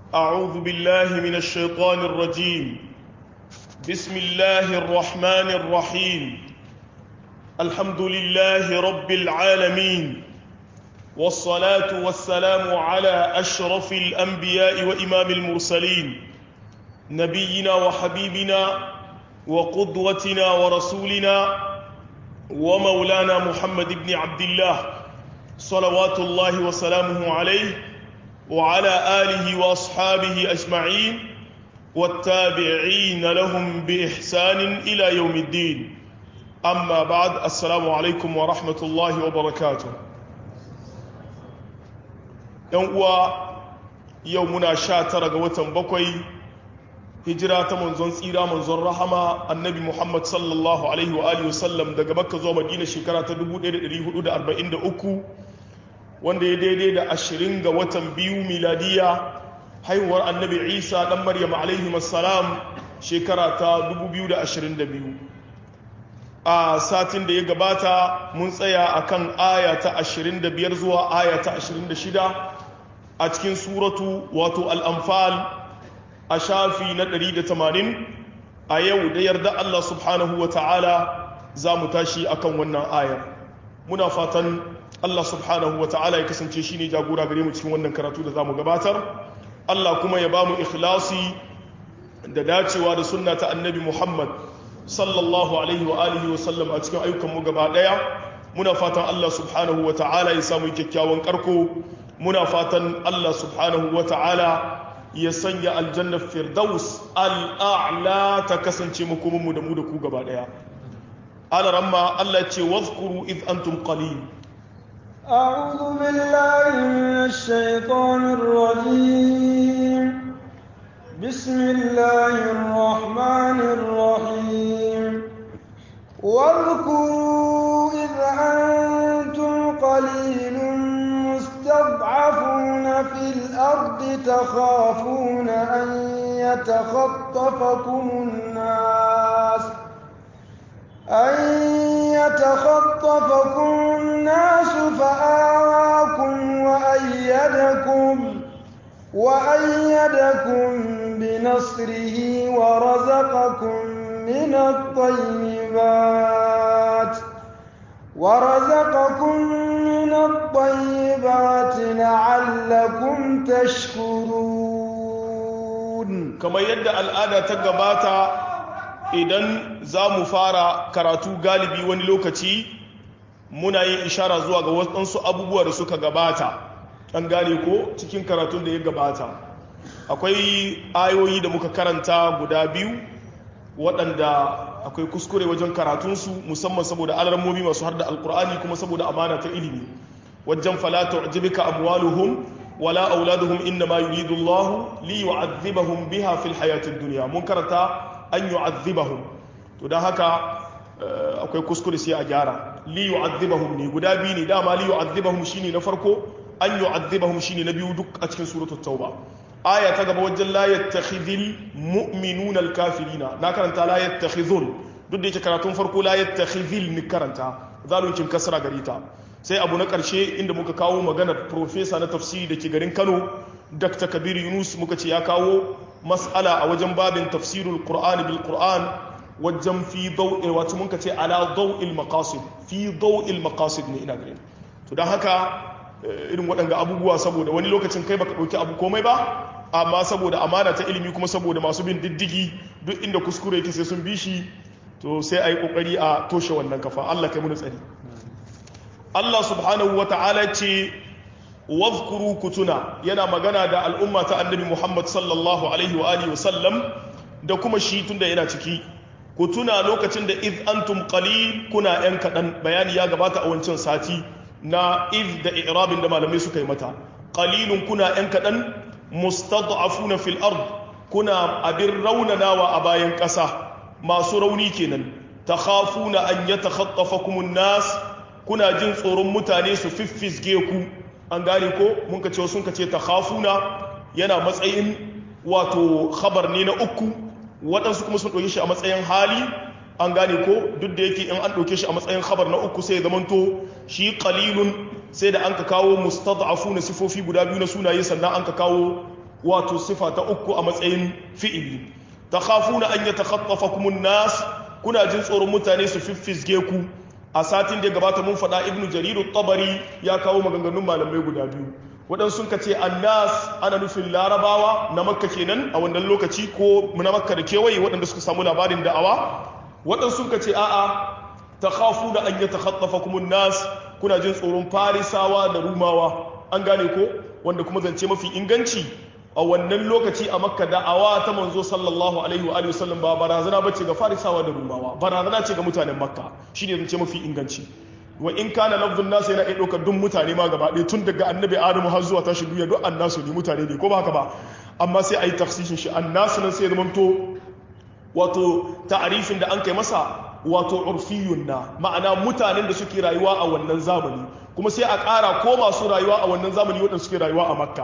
أعوذ بالله من الشيطان الرجيم بسم الله الرحمن الرحيم الحمد لله رب العالمين والصلاة والسلام على أشرف الأنبياء وإمام المرسلين نبينا وحبيبنا وقدوتنا ورسولنا ومولانا محمد بن عبد الله صلوات الله وسلامه عليه وعلى آله وأصحابه أجمعين والتابعين لهم بإحسان إلى يوم الدين أما بعد السلام عليكم ورحمة الله وبركاته يوم يومنا شاتر قوة بكوي hijira ta manzon tsira manzon rahama annabi muhammad sallallahu alaihi wa alihi wasallam daga makka zuwa madina shekara ta 1443 wanda ya daidai da ashirin ga watan biyu miladiya haihuwar annabi isa dan maryam alaihi wassalam shekara ta 2022 a satin da ya gabata mun tsaya akan aya ta 25 zuwa aya ta 26 a cikin suratu wato al-anfal a shafi na 180 a yau da yarda Allah subhanahu wa ta'ala za mu tashi akan wannan ayar muna fatan Allah subhanahu wa ta'ala ya kasance shi ne jagora gare mu cikin wannan karatu da za mu gabatar Allah kuma ya ba mu ikhlasi da dacewa da sunna ta annabi Muhammad sallallahu alaihi wa alihi wa sallam a cikin ayyukan mu gaba daya muna fatan Allah subhanahu wa ta'ala ya samu kyakkyawan karko muna fatan Allah subhanahu wa ta'ala ya sanya aljannar firdaus al'a'la ta kasance makomanmu da mu da ku gaba daya alaramma Allah ce wazkuru iz antum qalil أعوذ بالله من الشيطان الرجيم بسم الله الرحمن الرحيم واذكروا إذ أنتم قليل مستضعفون في الأرض تخافون أن يتخطفكم الناس أن يتخطفكم الناس فآواكم وأيدكم وأيدكم بنصره ورزقكم من الطيبات ورزقكم من الطيبات لعلكم تشكرون كما يدى الآن تقباتا idan za mu fara karatu galibi wani lokaci muna yin ishara zuwa ga waɗansu abubuwa da suka gabata an gane ko cikin karatun da ya gabata akwai ayoyi da muka karanta guda biyu waɗanda akwai kuskure wajen karatunsu musamman saboda alarmomi masu har da alkur'ani kuma saboda amana ta ilimi wajen falata ajibika amwaluhum wala auladuhum inna ma yuridu Allah li yu'adhibahum biha fil hayatid dunya mun karanta an yu'adhibahum to dan haka akwai kuskure sai a gyara li yu'adhibahum ne guda biyu ne dama li yu'adhibahum shine na farko an yu'adhibahum shine na biyu duk a cikin suratul tauba aya ta gaba wajen la yattakhidhil mu'minuna al-kafirina na karanta la yattakhidhun duk da yake karatun farko la yattakhidhil ni karanta zaluncin kasra gare ta sai abu na karshe inda muka kawo maganar professor na tafsiri da ke garin Kano Dr. Kabir Yunus muka ce ya kawo mas'ala a wajen babin tafsirul Qur'ani bil Qur'an wajen fi daw'i wato mun ce ala daw'il maqasid fi daw'il maqasid ne ina ganin to dan haka irin waɗanga abubuwa saboda wani lokacin kai baka ɗauki abu komai ba amma saboda amana ta ilimi kuma saboda masu bin diddigi duk inda kuskure yake sai sun bi shi to sai a yi ƙoƙari a toshe wannan kafa Allah kai muni tsari Allah subhanahu wa ta'ala ce wazkuru kutuna yana magana da al'umma ta annabi Muhammad sallallahu alaihi wa alihi wasallam da kuma shi tunda yana ciki kutuna lokacin da iz antum qalil kuna yan kaɗan bayani ya gabata a wancan sati na iz da irabin da malamai suka yi mata qalilun kuna yan kaɗan mustad'afuna fil ard kuna abin raunanawa a bayan ƙasa masu rauni kenan takhafuna an yatakhaffafakum an-nas kuna jin tsoron mutane su fiffisge ku an gane ko mun ka ce sun ka ce takhafuna yana matsayin wato khabar ne na uku waɗansu kuma sun ɗauke shi a matsayin hali an gane ko duk da yake in an ɗauke shi a matsayin khabar na uku sai ya zamanto shi qalilun sai da an ka kawo mustad'afu na sifofi guda biyu na sunaye sannan an ka kawo wato sifa ta uku a matsayin fi'ili takhafuna an yatakhaffafakum an-nas kuna jin tsoron mutane su fiffisge ku a satin da gabata mun faɗa ibnu jariru tabari ya kawo maganganun malamai guda biyu waɗansu sun ce annas ana nufin larabawa na makka kenan a wannan lokaci ko na makka da kewaye waɗanda suka samu labarin da'awa waɗansu sun ce a'a ta khafu da an yi ta khattafa kuma nas kuna jin tsoron farisawa da rumawa an gane ko wanda kuma zance mafi inganci a wannan lokaci a makka da'awa ta manzo sallallahu alaihi wa alihi wasallam ba barazana bace ga farisawa da rumawa barazana ce ga mutanen makka shine zance mafi inganci wa in kana lafzun nasu yana iya ɗaukar duk mutane ma gaba ɗaya tun daga annabi adamu har zuwa tashi duniya duk annasu ne mutane ne ko ba haka ba amma sai a yi tafsishin shi annasu nan sai ya zamanto wato ta'arifin da an kai masa wato urfiyun na ma'ana mutanen da suke rayuwa a wannan zamani kuma sai a ƙara ko masu rayuwa a wannan zamani waɗanda suke rayuwa a makka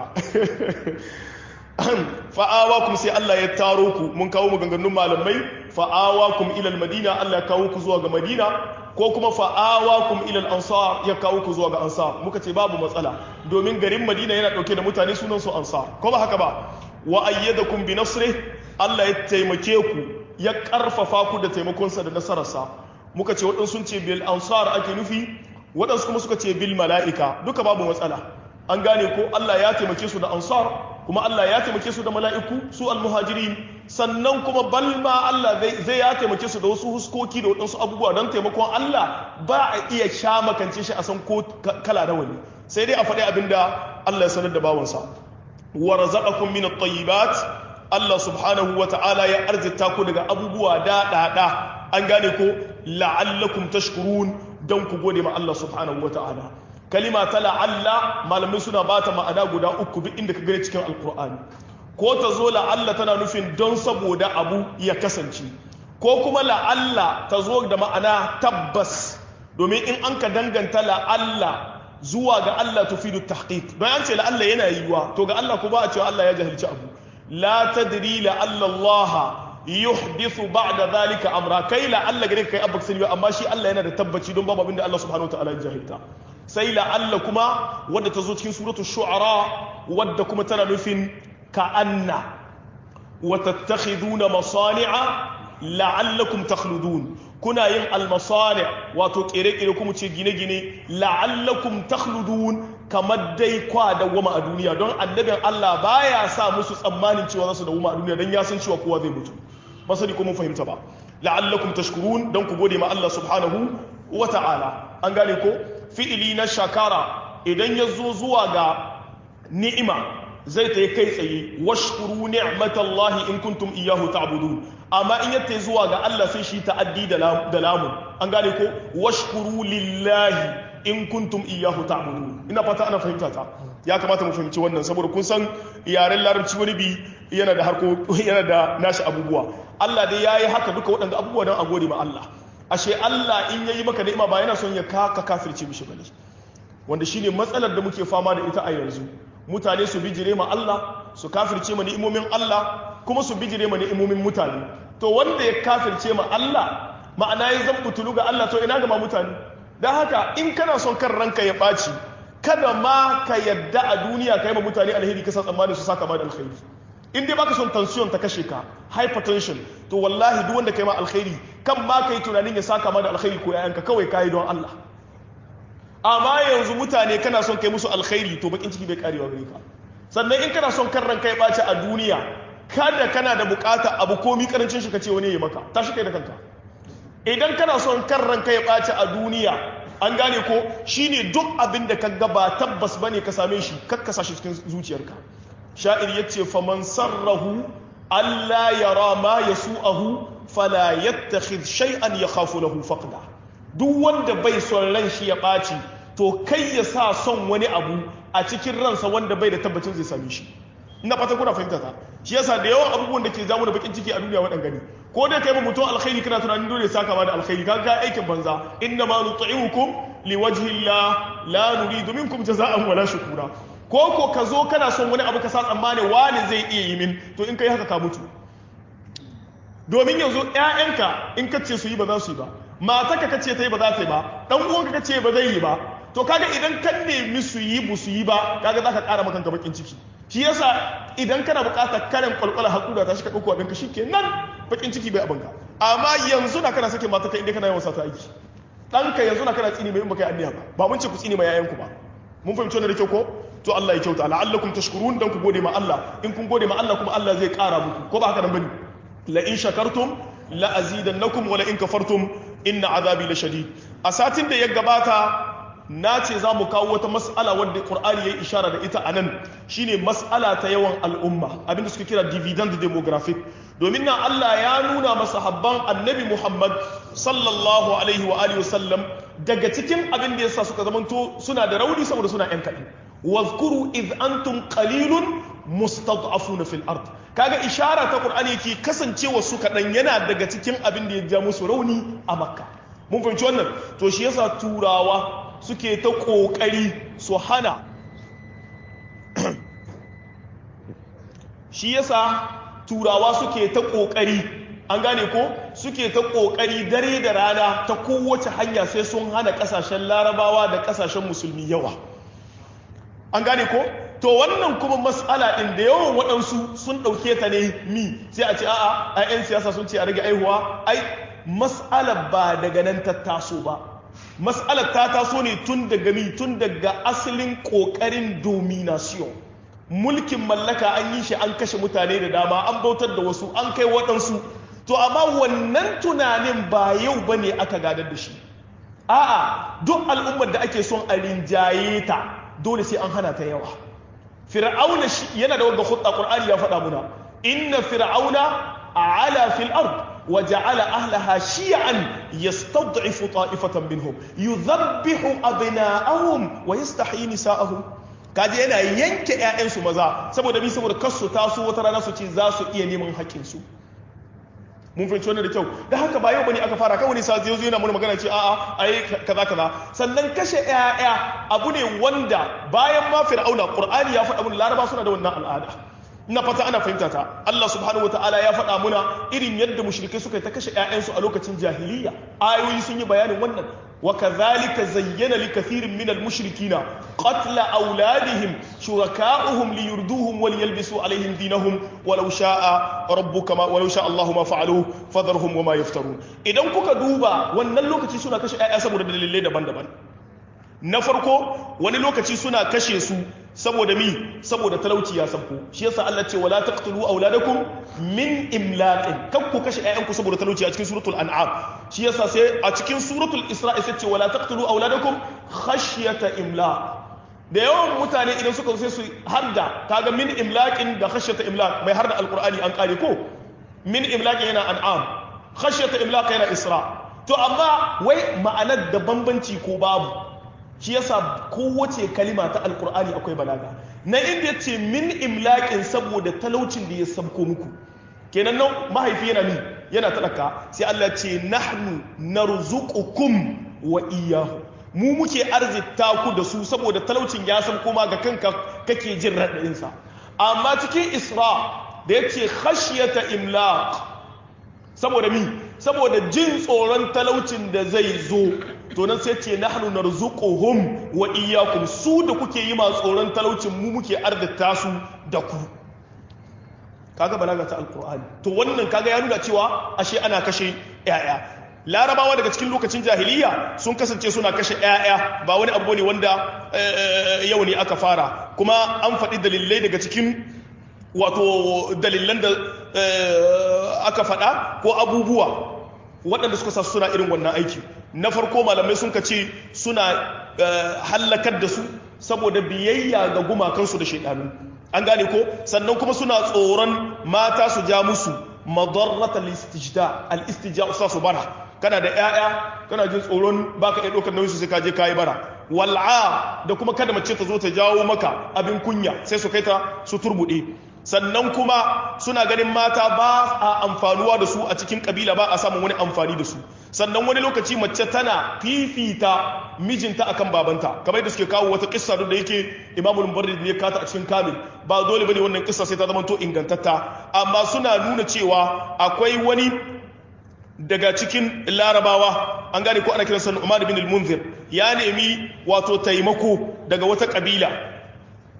fa'awakum sai Allah ya taro ku mun kawo maganganun malamai fa'awakum ilal madina Allah ya kawo ku zuwa ga madina ko kuma fa'awakum ilal ansar ya kawo ku zuwa ga ansar muka ce babu matsala domin garin madina yana dauke da mutane sunan su ansar ko ba haka ba wa ayyadakum bi nasrih Allah ya taimake ku ya karfafa ku da taimakonsa da nasararsa muka ce waɗansu sun ce bil ansar ake nufi waɗansu kuma suka ce bil mala'ika duka babu matsala an gane ko Allah ya taimake su da ansar kuma Allah ya taimake su da mala'iku su almuhajirin sannan kuma balma Allah zai ya taimake su da wasu huskoki da waɗansu abubuwa don taimakon Allah ba a iya sha makance shi a san ko kala da wani sai dai a faɗi abin da Allah ya sanar da bawansa wa razaqakum min at-tayyibat Allah subhanahu wa ta'ala ya arzita ku daga abubuwa da da an gane ko la'allakum tashkurun don ku gode ma Allah subhanahu wa ta'ala kalima ta la'alla malamai suna ba ta ma'ana guda uku duk inda ka gani cikin alkur'ani ko ta zo la'alla tana nufin don saboda abu ya kasance ko kuma la'alla ta zo da ma'ana tabbas domin in an ka danganta la'alla zuwa ga Allah tufidu tahqiq don an ce la'alla yana yiwuwa to ga Allah ko ba a cewa Allah ya jahilci abu la tadri la'alla Allah yuhdithu ba'da zalika amra kai la'alla gare kai abba sani amma shi Allah yana da tabbaci don babu abinda Allah subhanahu wa ta'ala ya jahilta sai la'alla kuma wadda ta zo cikin suratu shu'ara wadda kuma tana nufin ka'anna wa tattakhiduna masani'a la'allakum takhludun kuna yin almasani' wato kere-kere kuma ce gine-gine la'allakum takhludun kamar dai kwa dawwama a duniya don annabin Allah baya sa musu tsammanin cewa za su dawwama a duniya don ya san cewa kowa zai mutu ba sani ko mun fahimta ba la'allakum tashkurun don ku gode ma Allah subhanahu wa ta'ala an gane ko fi'ili na shakara idan ya zo zuwa ga ni'ima zai ta yi kai tsaye washkuru ni'matallahi in kuntum iyyahu ta'budun amma in yatta zuwa ga Allah sai shi ta'addi da lamun an gane ko washkuru lillahi in kuntum iyyahu ta'budun ina fata ana fahimta ta ya kamata mu fahimci wannan saboda kun san yaren larabci wani bi yana da harko yana da nashi abubuwa Allah dai yayi haka duka waɗanda abubuwa don a gode ma Allah ashe Allah in yayi maka ni'ima ba yana son ya kaka kafirce mishi bane wanda shine matsalar da muke fama da ita a yanzu mutane su bijire ma Allah su kafirce ma ni'imomin Allah kuma su bijire ma ni'imomin mutane to wanda ya kafirce ma Allah ma'ana ya zan butulu ga Allah to ina ga ma mutane dan haka in kana son kan ranka ya ɓaci kada ma ka yadda a duniya ka yi ma mutane alheri kasa tsammani su saka ma da alheri in dai baka son tension ta kashe ka hypertension to wallahi duk wanda kai ma alkhairi kan ma kai tunanin ya saka ma da alkhairi ko yayanka kawai kai don Allah amma yanzu mutane kana son kai musu alkhairi to bakin ciki bai karewa gare ka sannan in kana son kan ranka ya baci a duniya kada kana da bukata abu komi karancin shi kace wani ya maka tashi kai da kanka idan kana son kan ranka ya baci a duniya an gane ko shine duk abin da ka ga ba tabbas bane ka same shi kakkasa shi cikin zuciyarka sha'ir yace faman sarrahu alla yara ma yasu'ahu fala yattakhidh shay'an yakhafu lahu faqda duk wanda bai son ran shi ya ɓaci to kai ya sa son wani abu a cikin ransa wanda bai da tabbacin zai same shi ina fata kuna fahimta ta shi yasa da yawan abubuwan da ke jamu da bakin ciki a duniya waɗan gani ko da kai mutum alkhairi kana tunanin dole saka ma da alkhairi kaga aikin banza inna ma nut'imukum liwajhi Allah la nuridu minkum jazaa'an wala shukura ko ko ka zo kana son wani abu ka sa tsammani wani zai iya yi min to in kai haka ka mutu domin yanzu ƴaƴanka in ka ce su yi ba za su yi ba matarka ka ce ta yi ba za ta yi ba dan uwanka ka ce ba zai yi ba to kaga idan kan nemi su yi bu su yi ba kaga za ka ƙara maka bakin ciki shi yasa idan kana buƙatar karen kwalkwala haƙura ta shi ka ɗauko abinka shi ke nan bakin ciki bai abinka amma yanzu na kana sake mata kai inda kana yawan sata aiki ɗanka yanzu na kana tsini mai in baka yi anniya ba ba mun ce ku tsini ma yayanku ba mun fahimci wannan da kyau ko to Allah ya kyauta la'allakum tashkurun dan ku gode ma Allah in kun gode ma Allah kuma Allah zai ƙara muku ko ba haka nan bane la in shakartum la azidannakum wa la in kafartum inna azabi la shadid a satin da ya gabata na ce za mu kawo wata mas'ala wadda ƙur'ani ya yi ishara da ita a nan shine mas'ala ta yawan al'umma abinda suka kira dividend demographic domin nan Allah ya nuna masahabban annabi Muhammad sallallahu alaihi wa alihi wasallam daga cikin abin da yasa suka zamanto suna da rauni saboda suna yan kaɗan wazkuru iz antum qalilun mustad'afuna fil ard kaga ishara ta ƙur'ani yake kasancewa su kaɗan yana daga cikin abin da ya ja musu rauni a makka mun fahimci wannan to shi yasa turawa suke ta ƙoƙari su hana shi yasa turawa suke ta ƙoƙari an gane ko suke ta ƙoƙari dare da rana ta kowace hanya sai sun hana ƙasashen larabawa da ƙasashen musulmi yawa an gane ko to wannan kuma mas'ala ɗin da yawan waɗansu sun ɗauke ta ne mi sai a ce a'a a 'yan siyasa sun ce a rage aihuwa ai mas'alar ba daga nan ta taso ba mas'alar ta taso ne tun daga mi tun daga asalin ƙoƙarin domination mulkin mallaka an yi shi an kashe mutane da dama an bautar da wasu an kai waɗansu to amma wannan tunanin ba yau ba ne aka gadar da shi a'a duk al'ummar da ake son a rinjaye ta dole sai an hana ta yawa fir'auna yana da wanda khutta qur'ani ya faɗa muna inna fir'auna a'ala fil ard وجعل أهلها شيعا يستضعف طائفة منهم يذبح أبناءهم ويستحيي نساءهم kaje yana yanke ƴaƴansu maza saboda bi saboda kasu taso wata rana su ce za su iya neman haƙƙinsu mun fahimci wannan da kyau da haka ba yau bane aka fara kawai sa zai zo yana mana magana ce a'a ai kaza kaza sannan kashe ƴaƴa abu ne wanda bayan ma fir'auna qur'ani ya faɗa mun laraba suna da wannan al'ada ina fata ana fahimta ta Allah subhanahu wataala ya faɗa muna irin yadda mushrikai suka ta kashe ƴaƴansu a lokacin jahiliya ayoyi sun yi bayanin wannan wa kadhalika zayyana li kathirin min al mushrikina qatla awladihim shuraka'uhum liyurduhum wa liyalbisu alaihim dinahum walau sha'a rabbuka ma walau sha'a Allahu ma fa'aluhu fadharhum wa ma yaftarun idan kuka duba wannan lokaci suna kashe ƴaƴa saboda dalilai daban-daban na farko wani lokaci suna kashe su saboda mi saboda talauci ya sabko shi yasa Allah ce wala taqtulu auladakum min imlaqin kan ku kashe ƴaƴanku saboda talauci a cikin suratul an'am shi yasa sai a cikin suratul isra'i sai ce wala taqtulu auladakum khashyata imlaq da yawan mutane idan suka sai su hadda kaga min imlaqin da khashyata imlaq mai harda alqur'ani an kare ko min imlaqin yana an'am khashyata imlaq yana isra to amma wai ma'anar da bambanci ko babu shi yasa kowace kalima ta alkur'ani akwai balaga na inda ya ce min imlaƙin saboda talaucin da ya sabko muku kenan nan mahaifi yana mi yana talaka sai Allah ce nahnu narzuqukum wa iyyahu mu muke arzita ku da su saboda talaucin ya sabko ma ga kanka kake jin raɗaɗin sa amma cikin isra da yace khashyata imlaq saboda mi saboda jin tsoron talaucin da zai zo to nan sai ce nahnu narzuquhum wa iyyakum su da kuke yi ma tsoron talaucin mu muke ardata su da ku kaga balaga ta alqur'ani to wannan kaga ya nuna cewa ashe ana kashe yaya larabawa daga cikin lokacin jahiliya sun kasance suna kashe yaya ba wani abu ne wanda yau ne aka fara kuma an faɗi dalilai daga cikin wato dalilan da aka faɗa ko abubuwa waɗanda suka sa suna irin wannan aiki na farko malamai sun ce suna hallakar da su saboda biyayya ga gumakansu da shaidanu an gane ko sannan kuma suna tsoron mata su ja musu madarrata al-istijda al-istijda usa su bara kana da 'ya'ya kana jin tsoron baka iya ɗaukar nauyin su sai ka je kayi bara wal'a da kuma kada mace ta zo ta jawo maka abin kunya sai su kai ta su turbuɗe sannan kuma suna ganin mata ba a amfanuwa da su a cikin kabila ba a samun wani amfani da su sannan wani lokaci mace tana fifita mijinta akan babanta kamar da suke kawo wata kissa da yake imamu mubarrid ne kata a cikin kamil ba dole bane wannan kissa sai ta zama to ingantatta amma suna nuna cewa akwai wani daga cikin larabawa an gane ko ana kiransa Umar bin al-Munzir ya nemi wato taimako daga wata kabila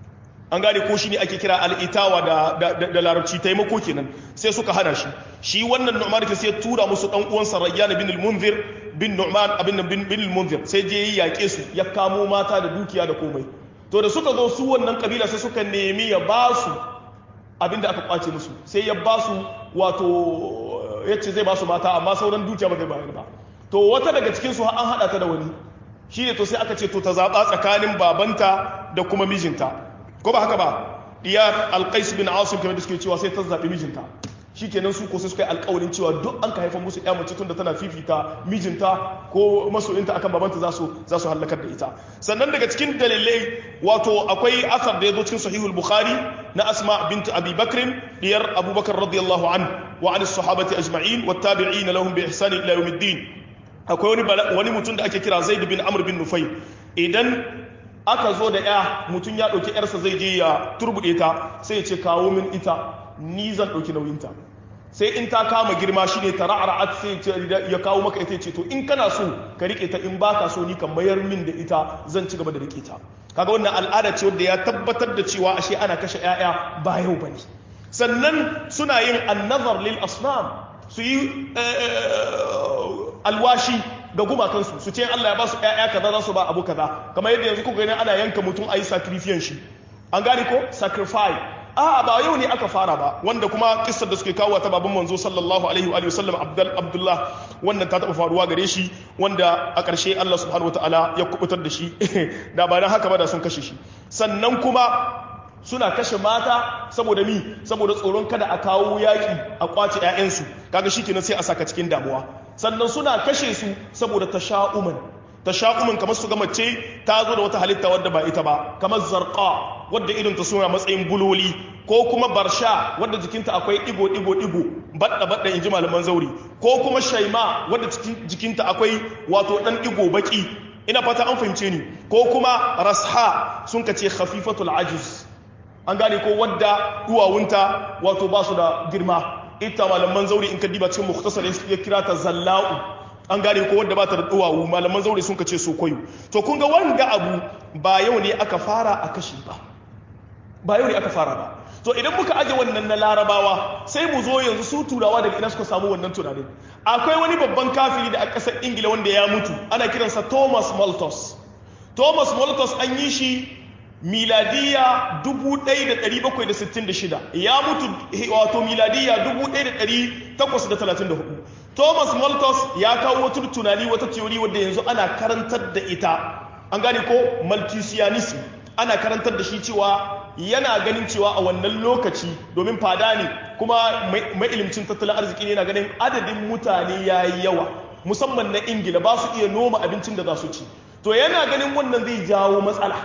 an gane ko shi ne ake kira al'itawa da larabci taimako kenan sai suka hana shi shi wannan nu'man ke sai tura musu dan uwansa rayyan bin al-munzir bin nu'man abin bin bin al-munzir sai je yi yaƙe su ya kamo mata da dukiya da komai to da suka zo su wannan kabila sai suka nemi ya ba su abin da aka kwace musu sai ya ba su wato yace zai ba su mata amma sauran dukiya ba zai bayar ba to wata daga cikin su an hada ta da wani shi ne to sai aka ce to ta zaba tsakanin babanta da kuma mijinta ko ba haka ba diyar alqais bin asim kamar da suke cewa sai ta zabi mijinta shikenan su ko sai suka yi alƙawarin cewa duk an ka haifa musu ƴa mace tun da tana fifita mijinta ko masoyinta akan babanta za su za su halakar da ita sannan daga cikin dalilai wato akwai asar da ya zo cikin sahihul bukhari na asma bint abi bakr diyar abubakar radiyallahu an wa an sahabati ajma'in wa tabi'in lahum bi ihsan ila yawmiddin akwai wani wani mutum da ake kira zaid bin amr bin nufayl idan aka zo da ya mutum ya ɗauki yarsa zai je ya turbuɗe ta sai ya ce kawo min ita ni zan ɗauki nauyinta sai in ta kama girma shi ne ta ra'ara'at sai ya kawo maka ita ce to in kana so ka riƙe ta in baka so ni ka mayar min da ita zan ci gaba da riƙe ta kaga wannan al'ada ce wadda ya tabbatar da cewa ashe ana kashe 'ya'ya ba yau bane sannan suna yin annazar lil asnam su yi alwashi ga gumakansu su ce Allah ya ba su ƴaƴa kaza za su ba abu kaza kamar yadda yanzu kuka gani ana yanka mutum a yi sacrifice shi an gane ko sacrifice a ba yau ne aka fara ba wanda kuma kissar da suke kawo ta baban manzo sallallahu alaihi wa sallam abdul abdullah wannan ta taba faruwa gare shi wanda a ƙarshe Allah subhanahu wataala ya kubutar da shi da ba dan haka ba da sun kashe shi sannan kuma suna kashe mata saboda mi saboda tsoron kada a kawo yaƙi a kwace 'ya'yansu kaga shikenan sai a saka cikin damuwa sannan suna kashe su saboda tasha'uman tasha'uman kamar su ga mace ta zo da wata halitta wadda ba ita ba kamar zarqa wadda irin ta suna matsayin buloli ko kuma barsha wadda jikinta akwai digo digo digo badda badda inji malaman zauri ko kuma shaima wadda jikinta akwai wato dan digo baki ina fata an fahimce ni ko kuma rasha sun kace khafifatul ajiz an gane ko wadda duwawunta wato ba su da girma ita malaman zauri in ka diba cikin mukhtasar ya kira ta zalla'u an gane ko wadda ba ta da duwawu malaman zauri sun ka ce so koyo to kun ga wanga abu ba yau ne aka fara a kashi ba ba yau ne aka fara ba to idan muka aje wannan na larabawa sai mu zo yanzu su turawa daga ina suka samu wannan tunanin akwai wani babban kafiri da a ƙasar ingila wanda ya mutu ana kiransa thomas malthus thomas malthus an yi shi miladiya 1766 ya mutu wato miladiya 1834 thomas malthus ya kawo wata tunani wata teori wadda yanzu ana karantar da ita an gane ko malthusianism ana karantar da shi cewa yana ganin cewa a wannan lokaci domin fada ne kuma mai ilimcin tattalin arziki ne yana ganin adadin mutane ya yi yawa musamman na ingila ba su iya noma abincin da za su ci to yana ganin wannan zai jawo matsala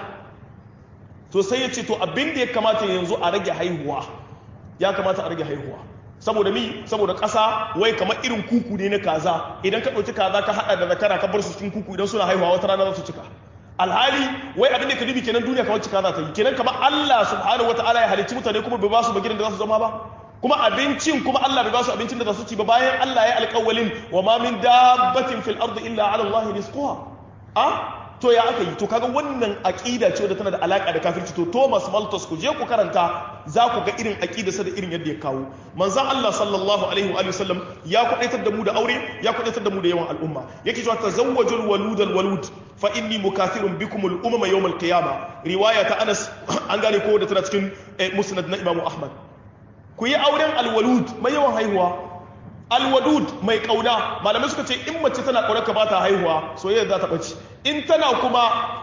to sai ya ce to abin da ya kamata yanzu a rage haihuwa ya kamata a rage haihuwa saboda mi saboda ƙasa wai kamar irin kuku ne na kaza idan ka ɗauki kaza ka haɗa da zakara ka bar su cikin kuku idan suna haihuwa wata rana za su cika alhali wai abin da ka dubi kenan duniya kamar cika za ta yi kenan kamar Allah subhanahu wataala ya halicci mutane kuma bai ba su bagiran da za su zama ba kuma abincin kuma Allah bai ba su abincin da za su ci ba bayan Allah ya alƙawalin wa ma min dabbatin fil ardi illa ala Allah rizquha a to ya aka yi to kaga wannan aqida ce wadda tana da alaka da kafirci to Thomas Malthus ku je ku karanta za ku ga irin aqida sa da irin yadda ya kawo manzon Allah sallallahu alaihi wa sallam ya kudaitar da mu da aure ya kudaitar da mu da yawan al'umma yake cewa tazawwajul walud al walud fa inni mukathirun bikum al umama yawm al qiyamah riwaya ta Anas an gane ko da tana cikin musnad na Imam Ahmad ku yi auren al walud mai yawan haihuwa alwadud mai kauna malamai suka ce in mace tana kauna ka bata haihuwa soyayya za ta bace in tana kuma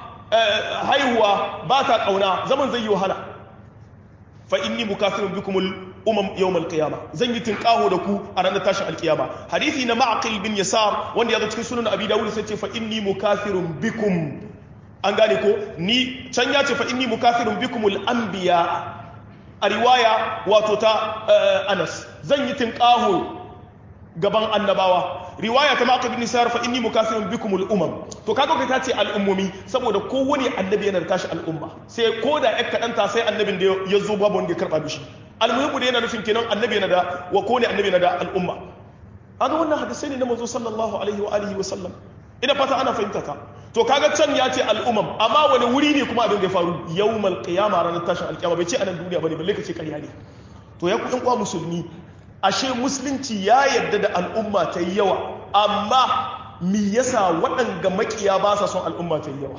haihuwa ba ta kauna zaman zai yi wahala fa inni mukathirun bikumul umam yawmal qiyama zan yi tinkaho da ku a ranar tashin alkiyama hadisi na ma'aqil bin yasar wanda ya zo cikin sunan abi dawud sai ce fa inni mukathirun bikum an gane ko ni can ya ce fa inni mukathirun bikumul anbiya a riwaya wato ta anas zan yi tinkaho gaban annabawa riwaya ta maka bin nisar fa inni mukasirun bikum al-umam to kaga kai ta ce al'ummomi saboda kowane annabi yana da tashi al'umma sai ko da yak kadanta sai annabin da ya zo babu wanda ya karba mishi almuhimu da yana nufin kenan annabi yana da wa kowane annabi yana da al'umma kaga wannan hadisai ne na manzo sallallahu alaihi wa alihi wa sallam ina fata ana fahimta ta to kaga can ya ce al'umam amma wani wuri ne kuma abin da ya faru yawmal qiyama ranar tashin alkiyama bai ce anan duniya bane balle ka ce ƙarya ne to ya ku ɗan uwa musulmi ashe musulunci ya yarda da al'umma ta yi yawa amma mi yasa waɗanga makiya ba sa son al'umma ta yi yawa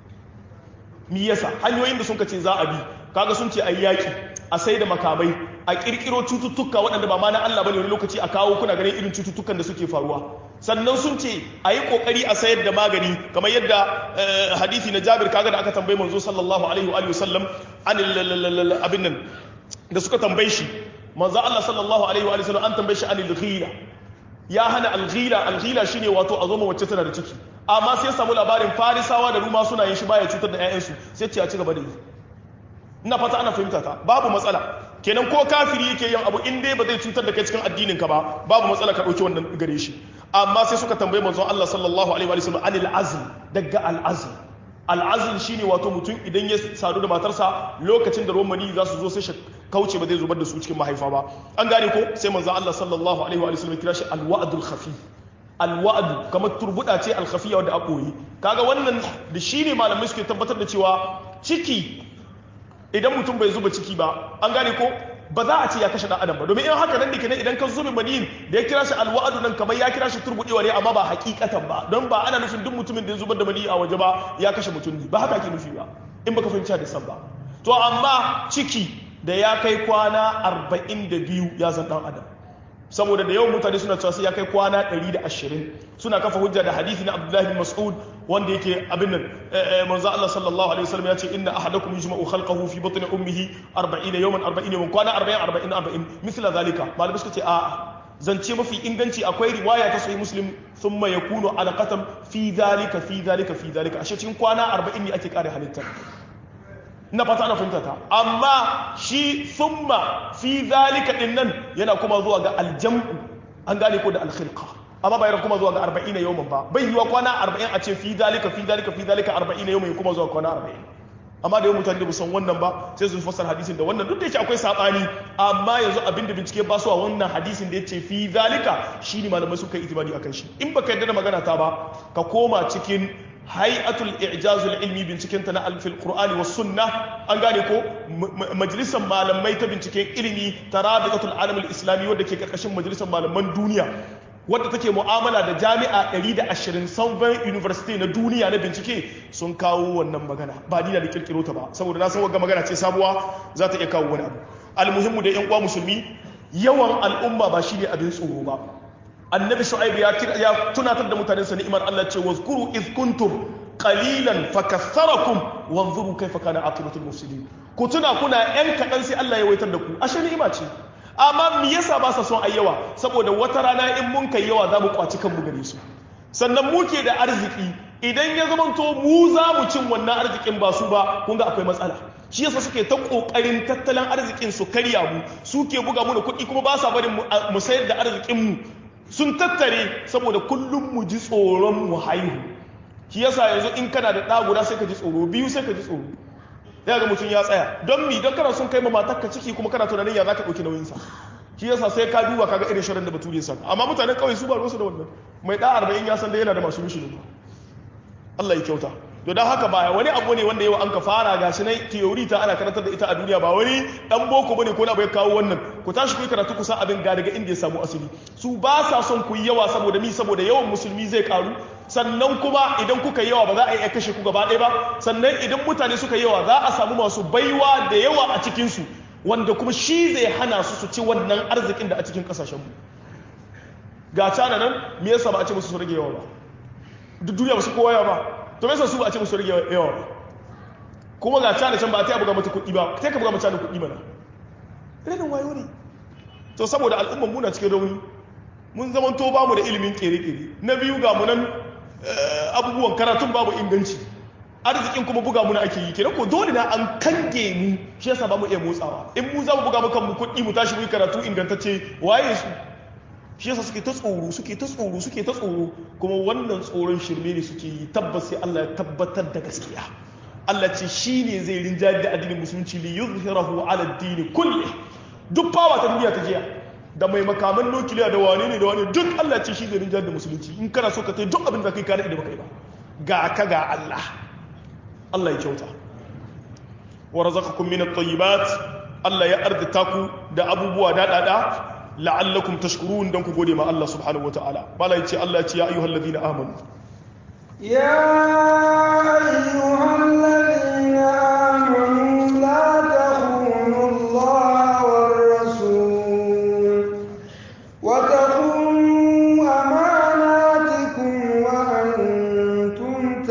mi yasa hanyoyin da sun ce za a bi kaga sun ce a yi yaƙi a sai da makamai a ƙirƙiro cututtuka waɗanda ba ma na Allah bane wani lokaci a kawo kuna ganin irin cututtukan da suke faruwa sannan sun ce a yi ƙoƙari a sayar da magani kamar yadda hadisi na Jabir kaga da aka tambayi manzo sallallahu alaihi wa sallam an abin nan da suka tambaye shi manzo Allah sallallahu alaihi wa sallam an tambaye shi anil ghila ya hana alghila alghila shine wato a zo ma wacce tana da ciki amma sai ya samu labarin farisawa da ruma suna yin shi baya cutar da ƴaƴansu sai ce a ci gaba da yi ina fata ana fahimta ta babu matsala kenan ko kafiri yake yin abu in dai ba zai cutar da kai cikin addinin ka ba babu matsala ka dauki wannan gare shi amma sai suka tambaye manzon Allah sallallahu alaihi wa sallam anil azl daga al azl al azl shine wato mutum idan ya sadu da matarsa lokacin da ruwan mani za su zo sai kauce ba zai zubar da su cikin mahaifa ba an gane ko sai manzon Allah sallallahu alaihi wa sallam kira shi al wa'dul khafi al wa'd kamar turbuda ce al khafiya wanda a koyi kaga wannan da shine malamai suke tabbatar da cewa ciki idan mutum bai zuba ciki ba an gane ko ba za a ce ya kashe dan adam ba domin in haka nan ne kenan idan ka zube maniyin da ya kira shi alwa'adu nan kamar ya kira shi turbudewa ne amma ba hakikatan ba don ba ana nufin duk mutumin da ya zubar da maniyi a waje ba ya kashe mutum ne ba haka ake nufi ba in baka fahimci da san ba to amma ciki da ya kai kwana 42 ya zan dan adam saboda da yawan mutane suna cewa sai ya kai kwana 120 suna kafa hujja da hadisi na Abdullahi bin Mas'ud wanda yake abin nan manzo Allah sallallahu alaihi wasallam ya ce inna ahadakum yujma'u khalqahu fi batni ummihi 40 yawman 40 yawman kwana 40 40 40 misla zalika malamai suka ce a'a zance mafi inganci akwai riwaya ta sahih muslim thumma yakunu alaqatan fi zalika fi zalika fi zalika ashe cikin kwana 40 ne ake kare halittar na fata ana fahimta ta amma shi thumma fi zalika din nan yana kuma zuwa ga aljam'u an gane ko da alkhilqa amma bai kuma zuwa ga 40 yawman ba bai yiwa kwana 40 a ce fi zalika fi zalika fi zalika 40 yawman kuma zuwa kwana 40 amma da yawan mutane da san wannan ba sai su fassara hadisin da wannan duk da yake akwai sabani amma yanzu abin da bincike ba su a wannan hadisin da yace fi zalika shine malamai suka yi itibari akan shi in baka yarda da magana ta ba ka koma cikin hay'atul i'jazul ilmi binciken ta na alfil qur'ani was sunna an gane ko majalisar malamai ta binciken ilimi ta rabiqatul alam islami wadda ke karkashin majalisar malaman duniya wadda take mu'amala da jami'a 120 Southern University na duniya na bincike sun kawo wannan magana ba ni da kirkiro ta ba saboda na san wagga magana ce sabuwa za ta iya kawo wani abu almuhimmu da yan uwa musulmi yawan al'umma ba shine abin tsoro ba annabi shu'aib ya ya tunatar da mutanen sa ni'imar Allah ce wazkuru iz kuntum qalilan fakaththarakum wanzuru kaifa kana aqibatul mufsidin ku tuna kuna yan kadan sai Allah ya waitar da ku ashe ni'ima ce amma me yasa ba sa son ayyawa saboda wata rana in mun kai yawa za mu kwaci kanmu gare su sannan muke da arziki idan ya zamanto mu za mu cin wannan arzikin ba su ba kun ga akwai matsala shi yasa suke ta kokarin tattalin arzikin su karya mu suke buga mu da kuɗi kuma ba sa barin mu sayar da arzikin mu sun tattare saboda kullum mu ji tsoron mu haihu shi yasa yanzu in kana da ɗa guda sai ka ji tsoro biyu sai ka ji tsoro ya ga mutum ya tsaya don mi don kana sun kai ma matarka ciki kuma kana tunanin ya za ka ɗauki nauyinsa shi yasa sai ka duba kaga irin shirin da bature sa amma mutanen kawai su ba ruwansu da wannan mai ɗa arba'in ya san da yana da masu mishi ne Allah ya kyauta to don haka ba wani abu ne wanda yau an ka fara gashi na theory ta ana karantar da ita a duniya ba wani dan boko bane ko na bai kawo wannan ku tashi ku karatu ku san abin ga daga inda ya samu asali su ba sa son ku yi yawa saboda mi saboda yawan musulmi zai karu sannan kuma idan kuka yawa ba za a iya kashe ku gaba ɗaya ba sannan idan mutane suka yawa za a samu masu baiwa da yawa a cikin su wanda kuma shi zai hana su su ci wannan arzikin da a cikin kasashen mu ga cana nan me yasa ba a ce musu su rage yawa ba duk duniya ba su kowa yawa ba to me yasa su ba a ce musu rage yawa ba kuma ga cana can ba a ta buga mata kuɗi ba ta ka buga mata kuɗi mana irin wayo ne to saboda al'umman muna cikin rauni mun zaman to bamu da ilimin kere-kere na biyu ga mu nan abubuwan karatun babu inganci arzikin kuma buga muna ake yi kenan ko dole na an kange mu shi yasa ba mu iya motsawa in mu za mu buga mukan mu kuɗi mu tashi mu yi karatu ingantacce waye su shi yasa suke ta tsoro suke ta tsoro suke ta tsoro kuma wannan tsoron shirme ne suke yi tabbas sai Allah ya tabbatar da gaskiya Allah ce shi ne zai rinjaye da addinin musulunci li yuzhirahu ala ad-din kulli duk fawa ta duniya ta jiya da mai makaman nukiliya da wane ne da wane duk Allah ce shi zai rinjaye da musulunci in kana so ka tai duk abin da kai ka da baka yi ba ga ka ga Allah Allah ya kyauta wa razaqakum min at-tayyibat Allah ya ardita ku da abubuwa daɗaɗa la'allakum tashkurun dan ku gode ma Allah subhanahu wataala bala yace Allah ya ce ya ayyuhal ladina amanu ya ayyuhal ladina amanu la takhunu Allah war rasul wa takhunu amanatikum wa antum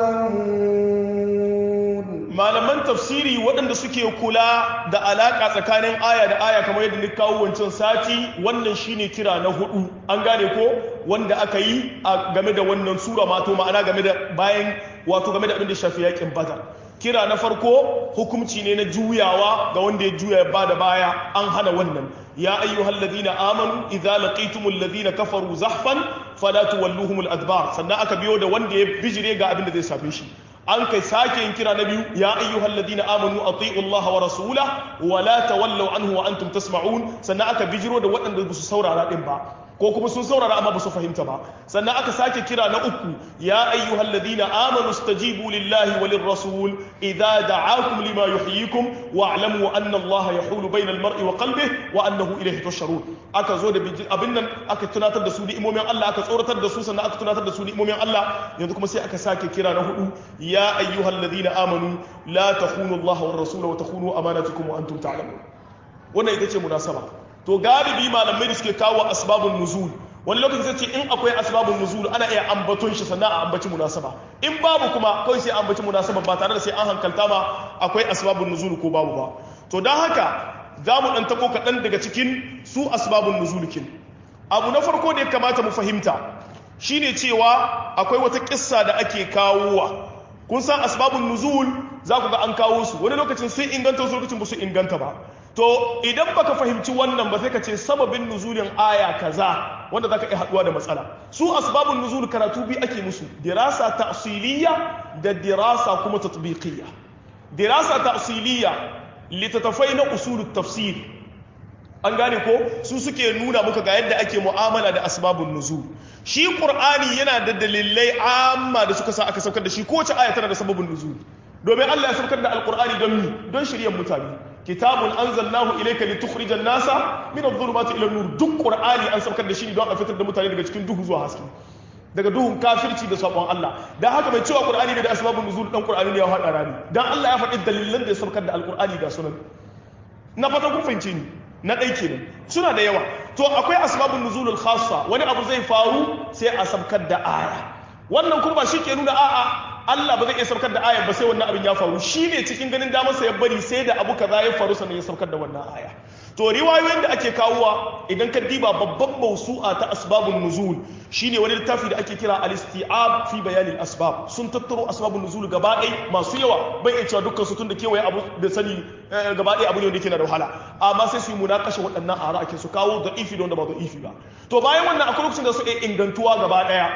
ta'lamun malaman tafsiri waɗanda suke kula da alaƙa tsakanin aya da aya kamar yadda ni kawo wancan sati wannan shine kira na hudu an gane ko wanda aka yi a game da wannan sura mato ma'ana game da bayan wato game da abin da shafi yakin badar kira na farko hukumci ne na juyawa ga wanda ya juya ba da baya an hana wannan ya ayyuhal ladina amanu idza laqitumul ladina kafaru zahfan fala tuwalluhumul adbar sannan aka biyo da wanda ya bijire ga abin da zai shafe shi an kai sake yin kira na biyu ya ayyuhal ladina amanu ati'u Allah wa rasula wa la tawallaw anhu wa antum tasma'un sannan aka bijiro da waɗanda ba su saurara din ba ko kuma sun saurara amma ba su fahimta ba sannan aka sake kira na uku ya ayyuhal ladina amanu stajibu lillahi wa lirrasul idza da'akum lima yuhyikum wa'lamu anna Allah yahulu bainal mar'i wa qalbihi wa annahu ilayhi tusharun aka zo da abin nan aka tunatar da su ni'imomin Allah aka tsoratar da su sannan aka tunatar da su ni'imomin Allah yanzu kuma sai aka sake kira na hudu ya ayyuhal ladina amanu la takhunu Allah war rasul wa takhunu amanatukum wa antum ta'lamun wannan ita ce munasaba to galibi malamai da suke kawo asbabun nuzul wani lokacin sai ce in akwai asbabun nuzul ana iya ambaton shi sannan a ambaci munasaba in babu kuma kawai sai ambaci munasaba ba tare da sai an hankalta ba akwai asbabun nuzul ko babu ba to don haka za mu ɗan tako kaɗan daga cikin su asbabun nuzulikin abu na farko da ya kamata mu fahimta shine cewa akwai wata kissa da ake kawowa kun san asbabun nuzul za ku ga an kawo su wani lokacin sun inganta wasu lokacin ba su inganta ba to idan baka fahimci wannan ba sai ka ce sababin nuzulin aya kaza wanda zaka iya haduwa da matsala su asbabun nuzul karatu bi ake musu dirasa ta'siliyya da dirasa kuma tatbiqiyya dirasa ta'siliyya litatafai na usulut tafsir an gane ko su suke nuna muka ga yadda ake mu'amala da asbabun nuzul shi qur'ani yana da dalilai amma da suka sa aka saukar da shi kowace aya tana da sababin nuzul domin Allah ya saukar da alqur'ani don mi don shiryan mutane kitabun anzalnahu ilayka litukhrijan nasa min adh-dhulumati ila an-nur duk qur'ani an saukar da shi don a fitar da mutane daga cikin duhu zuwa haske daga duhun kafirci da sabon Allah dan haka mai cewa qur'ani ne da asbabun nuzul dan qur'ani ne ya hada rani dan Allah ya faɗi dalilan da ya saukar da alqur'ani ga sunan na fata kun fahimce ni na ɗai kenan suna da yawa to akwai asbabun nuzulul khassa wani abu zai faru sai a sabkar da aya wannan kuma ba shi ke nuna a'a Allah ba zai iya sabkar da aya ba sai wannan abin ya faru shi ne cikin ganin damar sa ya bari sai da abu kaza ya faru sannan ya sabkar da wannan aya to riwayoyin da ake kawowa idan ka diba babban mausu'a ta asbabun nuzul shine wani littafi da ake kira al-isti'ab fi bayanin asbab sun tattaro asbabun nuzul gaba ɗaya masu yawa bai iya cewa dukkan su tun da kewaye abu da sani gaba ɗaya abu ne wanda yake na da wahala amma sai su yi munakashe waɗannan ara ake su kawo da ifi da wanda ba da ifi ba to bayan wannan akwai lokacin da su iya ingantuwa gaba ɗaya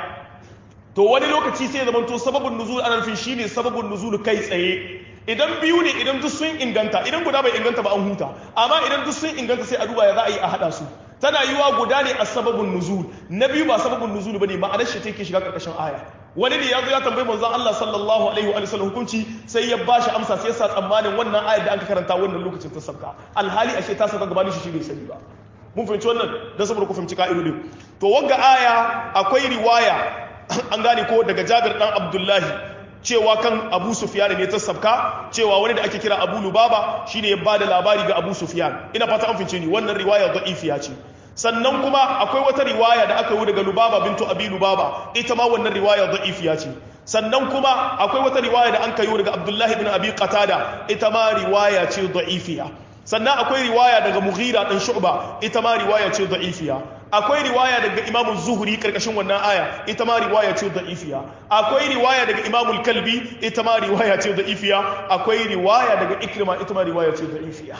to wani lokaci sai zama to sababin nuzul ana nufin shine sababin nuzul kai tsaye idan biyu ne idan duk sun inganta idan guda bai inganta ba an huta amma idan duk sun inganta sai a duba ya za a yi a hada su tana yiwa guda ne a sababin nuzul na biyu ba sababin nuzul bane ma'anar shi take shiga karkashin aya wani ne ya zo ya tambayi manzon Allah sallallahu alaihi wa sallam hukunci sai ya bashi amsa sai ya sa tsammanin wannan ayar da aka karanta wannan lokacin ta sauka alhali ashe ta sauka gabanin shi shi bai sani ba mun fahimci wannan dan saboda ku fahimci ka'idodin to wagga aya akwai riwaya an gane ko daga Jabir dan Abdullahi cewa kan Abu Sufyan ne ta sabka cewa wani da ake kira Abu Lubaba shine ya bada labari ga Abu Sufyan ina fata an fince ni wannan riwaya da'ifiya ce sannan kuma akwai wata riwaya da aka yi daga Lubaba bintu Abi Lubaba ita ma wannan riwaya da'ifiya ce sannan kuma akwai wata riwaya da an kayo daga Abdullahi bin Abi Qatada ita ma riwaya ce da'ifiya sannan akwai riwaya daga Mughira dan Shu'ba ita ma riwaya ce da'ifiya akwai riwaya daga Imam Zuhri karkashin wannan aya ita ma riwaya ce da'ifiya akwai riwaya daga Imam Kalbi ita ma riwaya ce da'ifiya akwai riwaya daga Ikrima ita ma riwaya ce da'ifiya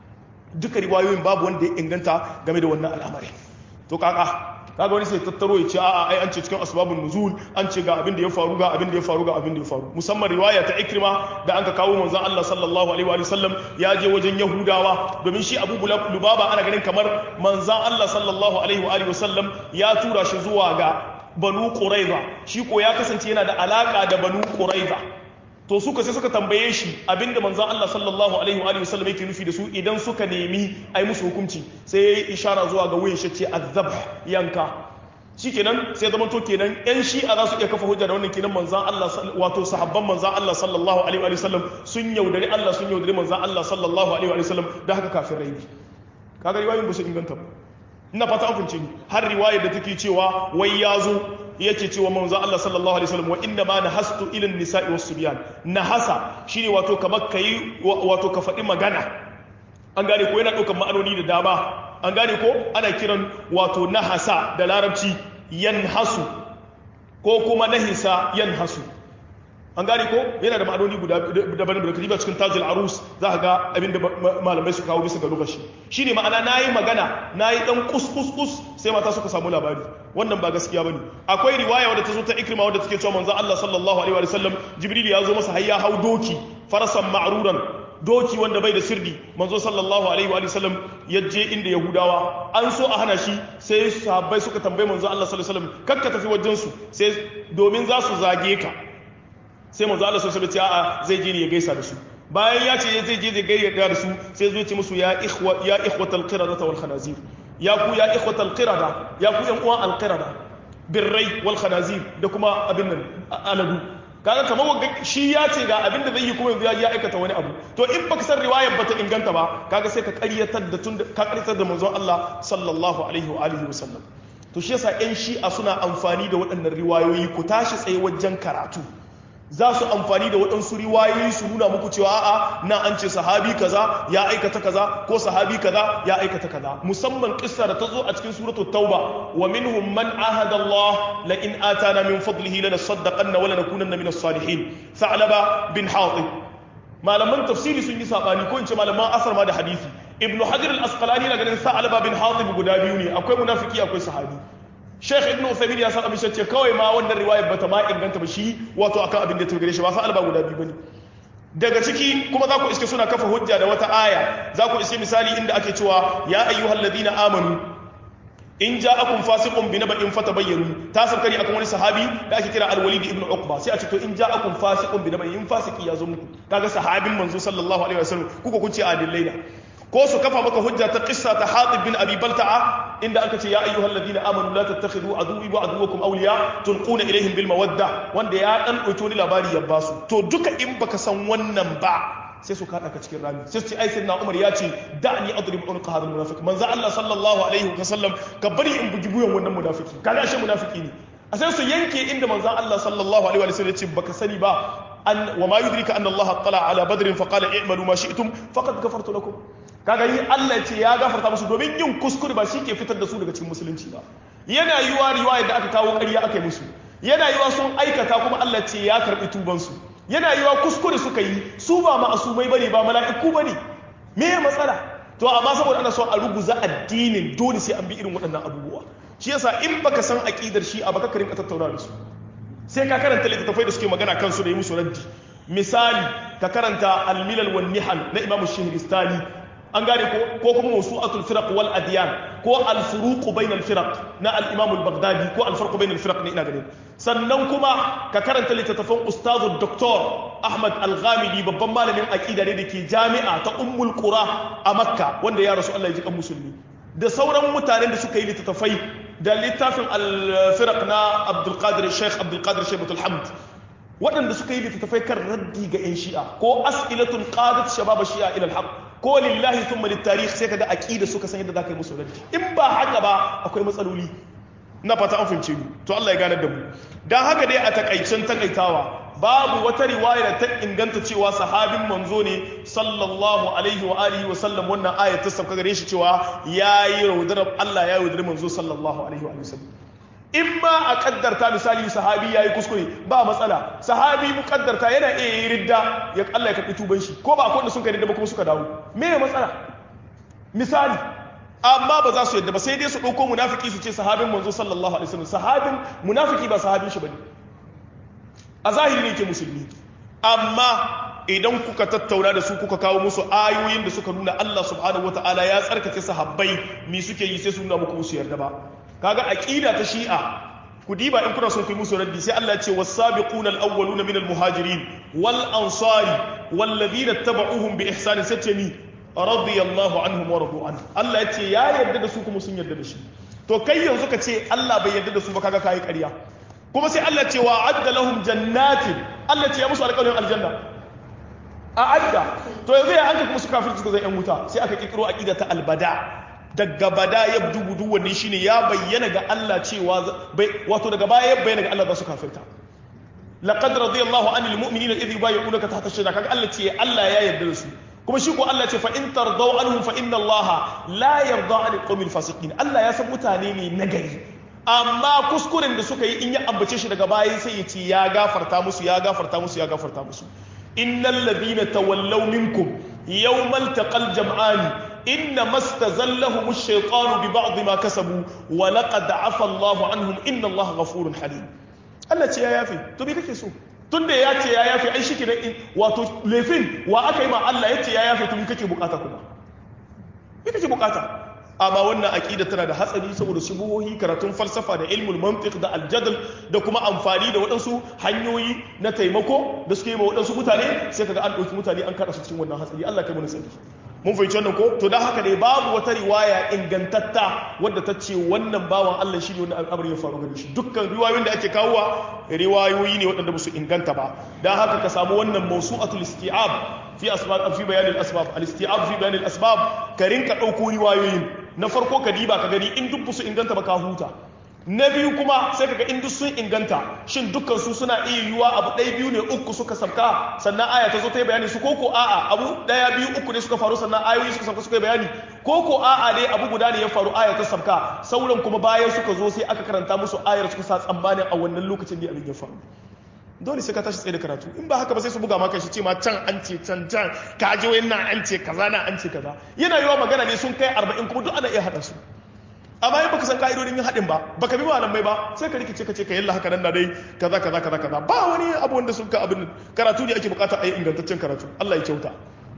duka riwayoyin babu wanda ya inganta game da wannan al'amari to kaka kaga wani sai tattaro ya ce a'a ai an ce cikin asbabun nuzul an ce ga abin da ya faru ga abin da ya faru ga abin da ya faru musamman riwaya ta ikrima da anka kawo manzon Allah sallallahu alaihi wa sallam ya je wajen yahudawa domin shi Abu Lubaba ana ganin kamar manzon Allah sallallahu alaihi wa sallam ya tura shi zuwa ga banu quraiza shi ko ya kasance yana da alaka da banu quraiza to suka sai suka tambaye shi abinda manzon Allah sallallahu alaihi wa sallam yake nufi da su idan suka nemi ai musu hukunci sai yayi ishara zuwa ga wuyan shi ce azabh yanka shikenan sai zama to kenan yan shi'a za su iya kafa hujja da wannan kenan manzon Allah wato sahabban manzon Allah sallallahu alaihi wa sallam sun yaudari Allah sun yaudari manzon Allah sallallahu alaihi wa sallam da haka kafirai ne kaga riwayoyin ba su inganta ba ina fata an kunce ni har riwayar da take cewa wai ya zo yake cewa manzo Allah sallallahu alaihi wasallam wa inna ma nahastu ila an-nisa'i was-subyan nahasa shine wato kamar kai wato ka faɗi magana an gane ko yana ɗaukar ma'anoni da dama an gane ko ana kiran wato nahasa da larabci yanhasu ko kuma nahisa yanhasu an gane ko yana da ma'anoni guda daban da kajiba cikin tajul arus za ka ga abin da malamai su kawo bisa ga lokaci shine ma'ana nayi magana nayi dan kus kus kus sai mata suka samu labari wannan ba gaskiya bane akwai riwaya wadda ta zo ta ikrima wadda take cewa manzo Allah sallallahu alaihi wa sallam jibril ya zo masa hayya hau doki farasan ma'ruran doki wanda bai da sirdi manzo sallallahu alaihi wa sallam ya je inda yahudawa an so a hana shi sai sahabbai suka tambaye manzo Allah sallallahu alaihi wa sallam kakka tafi wajen su sai domin za su zage ka sai manzo Allah sallallahu alaihi a'a zai je ne ya gaisa da su bayan ya ce zai je zai gaisa da su sai zo ce musu ya ikhwa ya ikhwatal qiradata wal khanazir ya ku ya ikhwatal qirada ya ku yan uwan al qirada birrai wal khanazir da kuma abin nan aladu kaga kamar wanga shi ya ce ga abin da zai yi kuma yanzu ya aikata wani abu to in baka san riwayar bata inganta ba kaga sai ka ƙaryatar da tun ka ƙaryatar da manzon Allah sallallahu alaihi wa alihi wa sallam to shi yasa ƴan shi'a suna amfani da waɗannan riwayoyi ku tashi tsaye wajen karatu za su amfani da waɗansu riwayoyi su nuna muku cewa a'a na an ce sahabi kaza ya aikata kaza ko sahabi kaza ya aikata kaza musamman kissa da ta zo a cikin suratul tauba wa minhum man ahada Allah la in atana min fadlihi lanasaddaqanna wa lanakunanna min as-salihin tha'laba bin hatib malaman tafsiri sun yi sabani ko in ce malaman asar ma da hadisi ibnu hajar al-asqalani na ganin tha'laba bin hatib guda biyu ne akwai munafiki akwai sahabi Sheikh Ibn Uthaymeen ya san abin ce kawai ma wannan riwayar bata ma inganta ba shi wato akan abin da ta gare shi ba sa alba guda biyu bane daga ciki kuma za ku iske suna kafa hujja da wata aya za ku iske misali inda ake cewa ya ayyuhal ladina amanu in ja'akum fasiqun bi naba'in fatabayyanu ta sabkari akan wani sahabi da ake kira al-walid ibn uqba sai a ce to in ja'akum fasiqun bi naba'in fasiki ya zo muku kaga sahabin manzo sallallahu alaihi wasallam kuka kun ce adillai da ko su kafa maka hujja ta qissa ta Hatib bin Abi Balta'a inda aka ce ya ayyuhal ladina amanu la tattakhidhu aduwwi wa aduwwakum awliya tulquna ilaihim bil mawadda wanda ya dan dauki wani labari ya basu to duka in baka san wannan ba sai su kada ka cikin rami sai su ce ai sayyidina Umar ya ce da'ni adrib unqa hadal munafiq manzo Allah sallallahu alaihi wa sallam ka bari in bugi buyan wannan munafiki kaga shi munafiki ne a sai su yanke inda manzo Allah sallallahu alaihi wa sallam ya ce baka sani ba an wa ma yudrika anna Allah tala ala badrin fa qala i'malu ma shi'tum faqad ghafartu lakum kaga yi Allah ce ya gafarta musu domin yin kuskure ba shi ke fitar da su daga cikin musulunci ba yana yiwa riwayar da aka kawo ƙarya aka yi musu yana yiwa sun aikata kuma Allah ce ya karɓi tubansu yana yiwa kuskure suka yi su ba ma'asumai bane ba mala'iku bane me ya matsala to amma saboda ana so a ruguza addinin dole sai an bi irin waɗannan abubuwa shi yasa in baka san aqidar shi a baka ka rinka tattauna da su sai ka karanta littattafai da suke magana kansu da yi musu raddi misali ka karanta al-milal wan nihal na imamu shihristani an gane ko ko kuma mawsu'atul firaq wal adyan ko al furuq bain al firaq na al imam al baghdadi ko al farq bain al firaq ne ina ganin sannan kuma ka karanta littattafan ustazu doktor ahmad al ghamidi babban malamin aqida ne dake jami'a ta ummul qura a makka wanda ya rasu Allah ya ji kan musulmi da sauran mutanen da suka yi littattafai da littafin al firaq na abdul qadir sheikh abdul qadir shaybatul hamd waɗanda suka yi littattafai kan raddi ga 'yan shi'a ko as'ilatul qadat shabab shi'a ila al ko lillahi thumma litarikh sai kaga aqida suka san yadda zaka yi musu raddi in ba haka ba akwai matsaloli na fata an fahimce ni to Allah ya gane da mu dan haka dai a takaicen takaitawa babu wata riwaya da ta inganta cewa sahabin manzo ne sallallahu alaihi wa alihi wa sallam wannan aya ta sauka gare shi cewa yayi raudar Allah ya yaudar manzo sallallahu alaihi wa sallam in ma a kaddarta misali sahabi ya yi kuskure ba matsala sahabi mu kaddarta yana iya yi ridda ya Allah ya karɓi tuban shi ko ba akwai wanda sun kai ridda ba kuma suka dawo me ya matsala misali amma ba za su yadda ba sai dai su ɗauko munafiki su ce sahabin manzo sallallahu alaihi wasallam sahabin munafiki ba sahabin shi bane a zahiri ne ke musulmi amma idan kuka tattauna da su kuka kawo musu ayoyin da suka nuna Allah subhanahu wataala ya tsarkake sahabbai mi suke yi sai su nuna muku su yarda ba kaga aqida ta shi'a ku diba in kuna son ku yi musu raddi sai Allah ya ce was-sabiquna al-awwaluna minal muhajirin wal ansari wal ladina tabauhum bi ihsan sai ce ni radiyallahu anhum wa radu anhu Allah ya ce ya yarda da su kuma sun yarda da shi to kai yanzu ka ce Allah bai yarda da su ba kaga kai ƙarya kuma sai Allah ce wa adda lahum jannatin Allah ce ya musu alƙawarin aljanna a adda to yanzu ya anka kuma su kafirci suka zai yan wuta sai aka kikiro aqida ta albada daga bada ya dubu wannan shine ya bayyana ga Allah cewa wato daga baya ya bayyana ga Allah za su kafirta laqad radiyallahu anil mu'minina idh yubayyi'unaka tahta ash-shajara kaga Allah ce Allah ya yarda da su kuma shi ko Allah ce fa in tardaw anhum fa inna Allah la yarda 'anil qawmil fasiqin Allah ya san mutane ne nagari amma kuskuren da suka yi in ya ambace shi daga baya sai ya ce ya gafarta musu ya gafarta musu ya gafarta musu innal ladina tawallaw minkum yawmal taqal jam'ani inna mastazallahum ash-shaytanu bi ba'd ma kasabu wa laqad 'afa Allahu anhum inna Allaha ghafurun halim Allah ce ya yafe to me kake so tunda ya ce ya yafe ai shike wato laifin wa aka yi ma Allah ya ce ya yafe to me kake bukata kuma me kake bukata amma wannan aqida tana da hatsari saboda shubuhohi karatun falsafa da ilmul mantiq da aljadal da kuma amfani da waɗansu hanyoyi na taimako da suke yi ma waɗansu mutane sai kaga an ɗauki mutane an kaɗa su cikin wannan hatsari Allah kai mana sani mun fahimci wannan ko to dan haka dai babu wata riwaya ingantatta wadda ta ce wannan bawan Allah shi ne wannan al'amari ya faru gare shi dukkan riwayoyin da ake kawowa riwayoyi ne waɗanda ba su inganta ba dan haka ka samu wannan mawsu'atul isti'ab fi asbab fi bayan al-asbab al-isti'ab fi bayan al-asbab ka rinka ɗauko riwayoyin na farko ka diba ka gani in duk su inganta ba ka huta na biyu kuma sai kaga in duk sun inganta shin dukkan su suna iya yiwuwa abu ɗaya biyu ne uku suka sabka sannan aya ta zo ta yi bayani su koko a'a abu ɗaya biyu uku ne suka faru sannan ayoyi suka sabka suka yi bayani koko a'a dai abu guda ne ya faru aya ta sabka sauran kuma bayan suka zo sai aka karanta musu ayar suka sa tsammanin a wannan lokacin da abin ya faru dole sai ka tashi tsaye da karatu in ba haka ba sai su buga maka shi ce ma can an ce can can ka je wayan nan an ce kaza na an ce kaza yana yiwa magana ne sun kai arba'in kuma duk ana iya haɗa su amma in baka san ka'idodin yin haɗin ba baka bi malamai ba sai ka rikice ka ce ka yalla haka nan na dai kaza kaza kaza kaza ba wani abu wanda sun ka abin karatu ne ake bukata a yi ingantaccen karatu Allah ya kyauta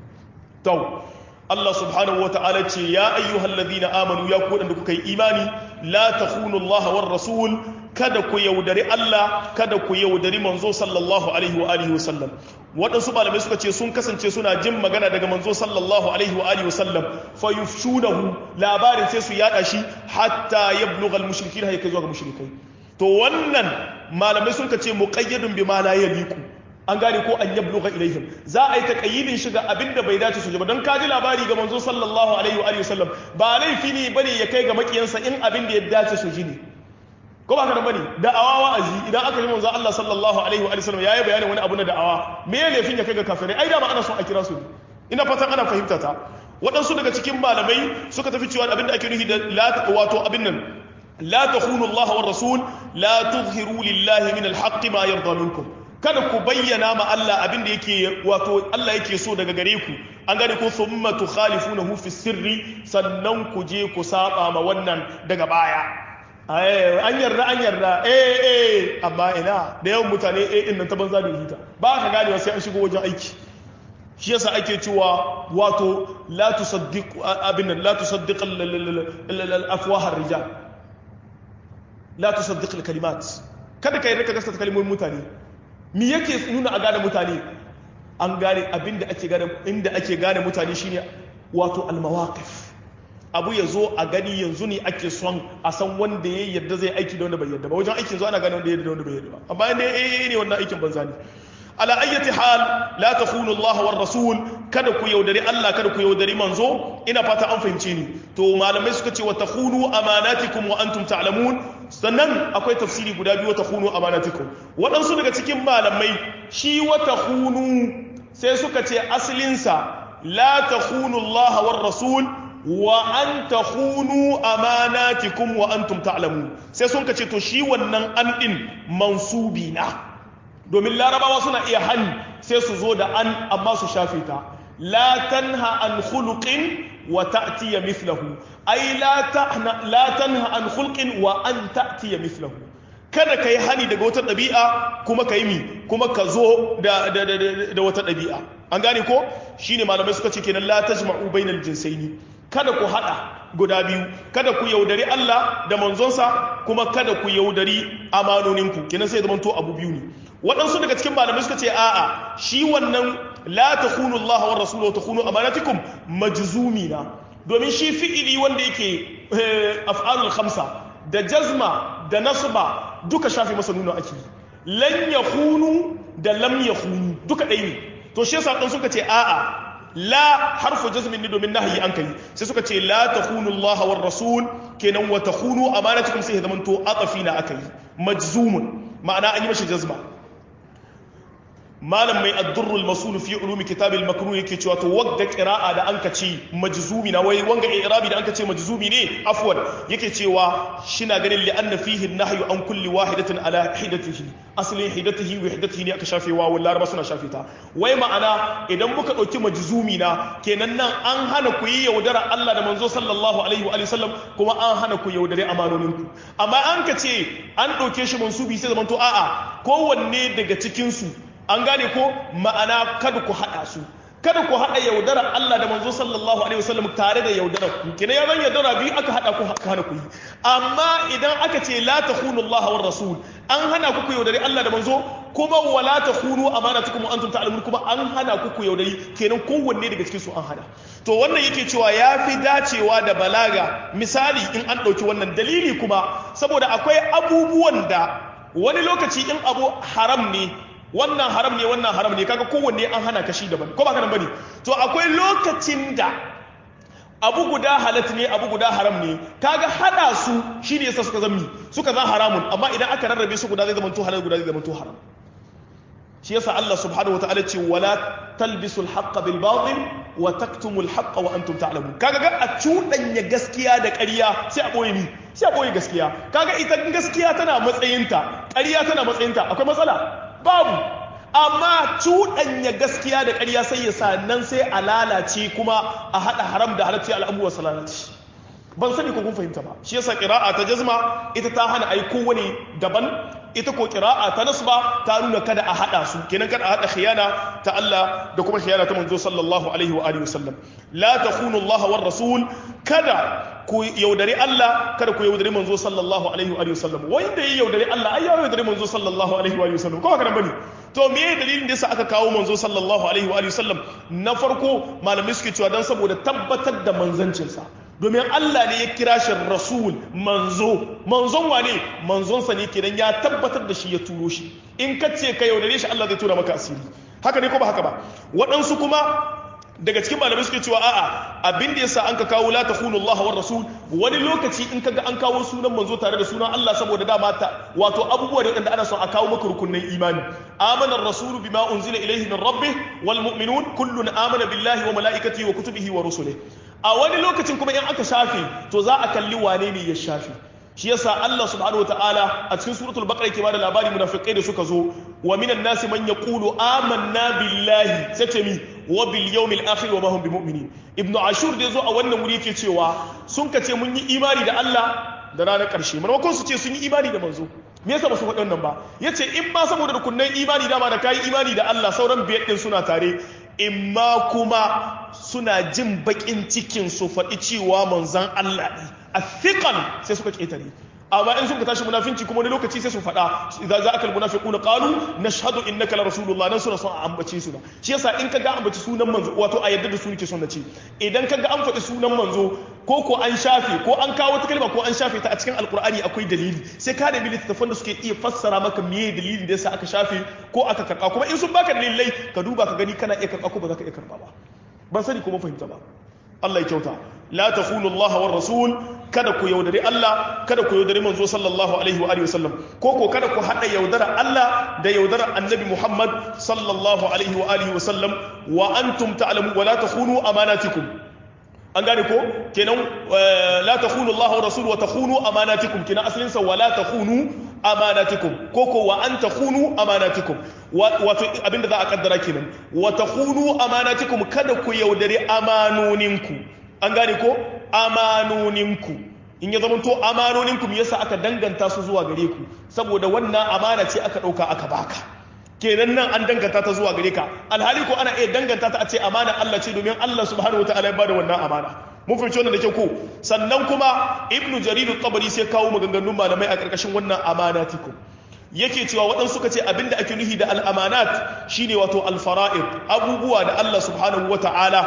to Allah subhanahu wa ta'ala ce ya ayyuhal ladina amanu ya ku da kuka yi imani la takhunu Allah war rasul kada ku yaudari Allah kada ku yaudari manzo sallallahu alaihi wa alihi wasallam waɗansu malamai suka ce sun kasance suna jin magana daga manzo sallallahu alaihi wa alihi wasallam fa yufshunahu labarin sai su yada shi hatta yablugha al-mushrikin hay zuwa ga mushrikai to wannan malamai sun ce muqayyadun bima la yaliku an gane ko an yabluga ilaihim za a yi taqayyidin shiga abinda bai dace su ji ba don kaji labari ga manzo sallallahu alaihi wa alihi wasallam ba laifi ne bane ya kai ga makiyansa in abin da ya dace su ji ne ko ba ka da bane da'awa wa'azi idan aka yi manzo Allah sallallahu alaihi wa sallam yayi bayanin wani abu na da'awa me ya laifin ya kai ga kafirai ai da ma ana son a kira su ina fatan ana fahimta ta waɗansu daga cikin malamai suka tafi cewa abin da ake nufi da la wato abin nan la takhunu Allah wa rasul la tuzhiru lillahi min al-haqqi ma yarda minkum kada ku bayyana ma Allah abin da yake wato Allah yake so daga gare ku an gane ko thumma tukhalifunahu fi sirri sannan ku je ku saba ma wannan daga baya an yarda an yarda eh eh amma ina da yawan mutane eh din nan ta banza da hita ba ka gane sai an shigo wajen aiki shi yasa ake cewa wato la tusaddiq abin nan la tusaddiq al-afwah ar-rijal la tusaddiq al-kalimat kada ka yarda ka gaskata kalmomin mutane me yake nuna a gane mutane an gane abinda ake gane inda ake gane mutane shine wato al-mawaqif abu ya zo a gani yanzu ne ake son a san wanda ya yarda zai aiki da wanda bai yarda ba wajen aikin zo ana gane wanda ya yarda da wanda bai yarda ba amma inda ya ne wannan aikin banza ne ala ayyati hal la takhunu Allah war rasul kada ku yaudari Allah kada ku yaudari manzo ina fata an fahimce ni to malamai suka ce wa takhunu amanatikum wa antum ta'lamun sannan akwai tafsiri guda biyu wa takhunu amanatikum waɗansu daga cikin malamai shi wa takhunu sai suka ce asalinsa la takhunu Allah war rasul wa an takhunu amanatikum wa antum ta'lamun sai sun kace to shi wannan an din mansubi na domin larabawa suna iya hani sai su zo da an amma su shafe ta la tanha an khuluqin wa ta'tiya mithlahu ay la tahna la tanha an khulqin wa an ta'tiya mithlahu kada kai hani daga wata ɗabi'a kuma kai mi kuma ka zo da da da wata ɗabi'a an gane ko shine malamai suka ce kenan la tajma'u bainal jinsaini kada ku hada guda biyu kada ku yaudari Allah da manzonsa kuma kada ku yaudari amanoninku kenan sai zama to abu biyu ne waɗansu daga cikin malamai suka ce a'a shi wannan la takhunu Allah wa rasuluhu wa takhunu amanatikum majzumi na domin shi fi'ili wanda yake af'alul khamsa da jazma da nasba duka shafi masa nuna ake lan yakhunu da lam yakhunu duka ɗaya ne to shi yasa dan suka ce a'a la harfu jazmin ne domin nahyi an kai sai suka ce la takhunu Allah war rasul kenan wa takhunu amanatikum sai zaman to atafina akai majzumun ma'ana an yi mashi jazma malam mai addurrul masul fi ulumi kitabil makruh yake cewa to wagga qira'a da anka ce majzumi na wai wanga i'rabi da anka ce majzumi ne afwan yake cewa shina ganin li anna fihi an-nahyu an kulli wahidatin ala hidatihi aslin hidatihi wa hidatihi ne aka shafe wa wallahi ba suna shafe ta wai ma'ana idan muka dauki majzumi na kenan nan an hana ku yi yaudara Allah da manzo sallallahu alaihi wa sallam kuma an hana ku yaudare amanoninku amma an ka ce an dauke shi mansubi sai zamanto a'a kowanne daga cikin su an gane ko ma'ana kada ku haɗa su kada ku haɗa yaudarar Allah da manzo sallallahu alaihi wasallam tare da yaudarar ku kina ya zan yaudara biyu aka haɗa ku aka hana ku yi amma idan aka ce la takhunu Allah war rasul an hana ku ku yaudari Allah da manzo kuma wala takhunu amanatukum wa antum ta'lamun kuma an hana ku ku yaudari kenan kowanne daga cikin su an hana to wannan yake cewa ya fi dacewa da balaga misali in an ɗauki wannan dalili kuma saboda akwai abubuwan da wani lokaci in abu haram ne wannan haram ne wannan haram ne kaga kowanne an hana kashi daban ko ba kana bane to akwai lokacin da abu guda halat ne abu guda haram ne kaga hada su shine yasa suka zammi suka zan haramun amma idan aka rarrabe su guda zai zama to halal guda zai zama to haram shi yasa Allah subhanahu wataala ce wala talbisul haqqa bil batil wa taktumul haqqa wa antum ta'lamun kaga ga a cudanya gaskiya da ƙarya sai a boye ni sai a boye gaskiya kaga ita gaskiya tana matsayinta ƙarya tana matsayinta akwai matsala babu amma cuɗanya gaskiya da ƙarya sai ya sa nan sai a lalace kuma a haɗa haram da halarci al'abuwa su lalace ban sani ko kun fahimta ba shi yasa ƙira'a ta jazma ita ta hana ai kowane daban ita ko ƙira'a ta nasba ta nuna kada a haɗa su kenan kada a haɗa khiyana ta Allah da kuma khiyana ta manzo sallallahu alaihi wa alihi wasallam la takhunu Allah war rasul kada ku yaudari Allah kada ku yaudari manzo sallallahu alaihi wa sallam wanda ya yaudari Allah ai ya yaudari manzo sallallahu alaihi wa sallam ko haka bane to me dalilin da yasa aka kawo manzo sallallahu alaihi wa sallam na farko malamai suke cewa dan saboda tabbatar da manzancinsa domin Allah ne ya kira shi rasul manzo manzon wane manzon sa ne kenan ya tabbatar da shi ya turo shi in ka ce ka yaudare shi Allah zai tura maka asiri haka ne ko ba haka ba waɗansu kuma daga cikin malamai suke cewa a'a abin da yasa an ka kawo la takhunu Allah war rasul wani lokaci in kaga an kawo sunan manzo tare da sunan Allah saboda dama ta wato abubuwa da wanda ana son a kawo maka rukunnan imani amana ar-rasulu bima unzila ilayhi min rabbih wal mu'minun kullun amana billahi wa malaikatihi wa kutubihi wa rusulihi a wani lokacin kuma in aka shafe to za a kalli wane ne ya shafe shi yasa Allah subhanahu wataala a cikin suratul baqara yake bada labari munafikai da suka zo wa minan nasi man yaqulu amanna billahi sai ce mi wa bil yawmil akhir wa ma hum bimu'minin ibnu ashur da zo a wannan wuri yake cewa sun kace mun yi imani da Allah da ranar karshe maimakon su ce sun yi imani da manzo me yasa ba su faɗi wannan ba yace in ma saboda rukunnan imani dama da kai imani da Allah sauran biyar din suna tare imma kuma suna jin bakin cikin su faɗi cewa manzan Allah ne a fiƙan sai suka ƙetare amma in suka tashi munafinci kuma wani lokaci sai su faɗa idan za a kalli munafiquna qalu nashhadu innaka la rasulullah nan suna son a ambace su shi yasa in kaga ambaci sunan manzo wato a yadda da su nake son na ce idan kaga an faɗi sunan manzo ko ko an shafe ko an kawo wata kalma ko an shafe ta a cikin alkur'ani akwai dalili sai ka nemi littattafan da suke iya fassara maka meye dalilin da yasa aka shafe ko aka karba kuma in sun baka dalilai ka duba ka gani kana iya karba ko ba za ka iya karba ba ban sani kuma fahimta ba Allah ya kyauta la takhunu Allah war rasul kada ku yaudari Allah kada ku yaudari manzo sallallahu alaihi wa alihi wasallam ko ko kada ku hada yaudara Allah da yaudara annabi Muhammad sallallahu alaihi wa alihi wasallam wa antum ta'lamu wa la takhunu amanatikum an gane ko kenan la takhunu Allah wa rasul wa takhunu amanatikum kenan asalin sa wa la takhunu amanatikum ko ko wa an takhunu amanatikum wato abinda za a kaddara kenan wa takhunu amanatikum kada ku yaudari amanoninku an gane ko amanoninku in ya zama to amanoninku me yasa aka danganta su zuwa gare ku saboda wannan amana ce aka dauka aka baka kenan nan an danganta ta zuwa gare ka alhali ko ana iya danganta ta a ce amana Allah ce domin Allah subhanahu wataala ya bada wannan amana mun fahimci wannan da kyau ko sannan kuma ibnu jarir at-tabari sai kawo maganganun malamai a karkashin wannan amanatikum yake cewa waɗansu suka ce abinda ake nuhi da al'amanat shine wato alfara'id abubuwa da Allah subhanahu wa ta'ala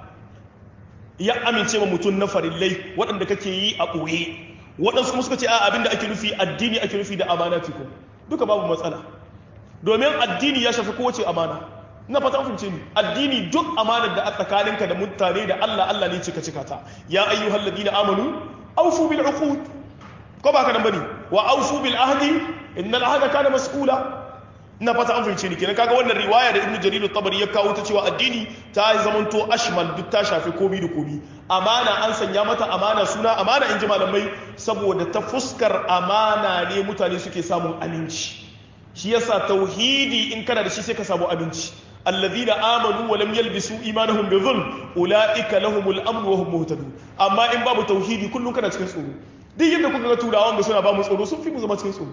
ya amince ma mutum na farillai waɗanda kake yi a ɓoye waɗansu kuma suka ce a abinda ake nufi addini ake nufi da amanatikum duka babu matsala domin addini ya shafi kowace amana na fata fahimce ni addini duk amanar da a tsakaninka da mutane da Allah Allah ne cika cika ta ya ayyuhal ladina amanu awfu bil uqud ko ba ka nan bane wa awfu bil ahdi innal ahda kana mas'ula na fata an fahimce ni kenan kaga wannan riwaya da ibnu jarir at-tabari ya kawo ta cewa addini ta zamanto ashmal duk ta shafi komi da komi amana an sanya mata amana suna amana in ji malamai saboda ta fuskar amana ne mutane suke samun aminci shi yasa tauhidi in kana da shi sai ka samu aminci alladhina amanu wa lam yalbisu imanahum bi dhulm ulaika lahumul amn wa hum muhtadun amma in babu tauhidi kullun kana cikin tsoro duk yadda kuka ga turawan da suna ba mu tsoro sun fi mu zama cikin tsoro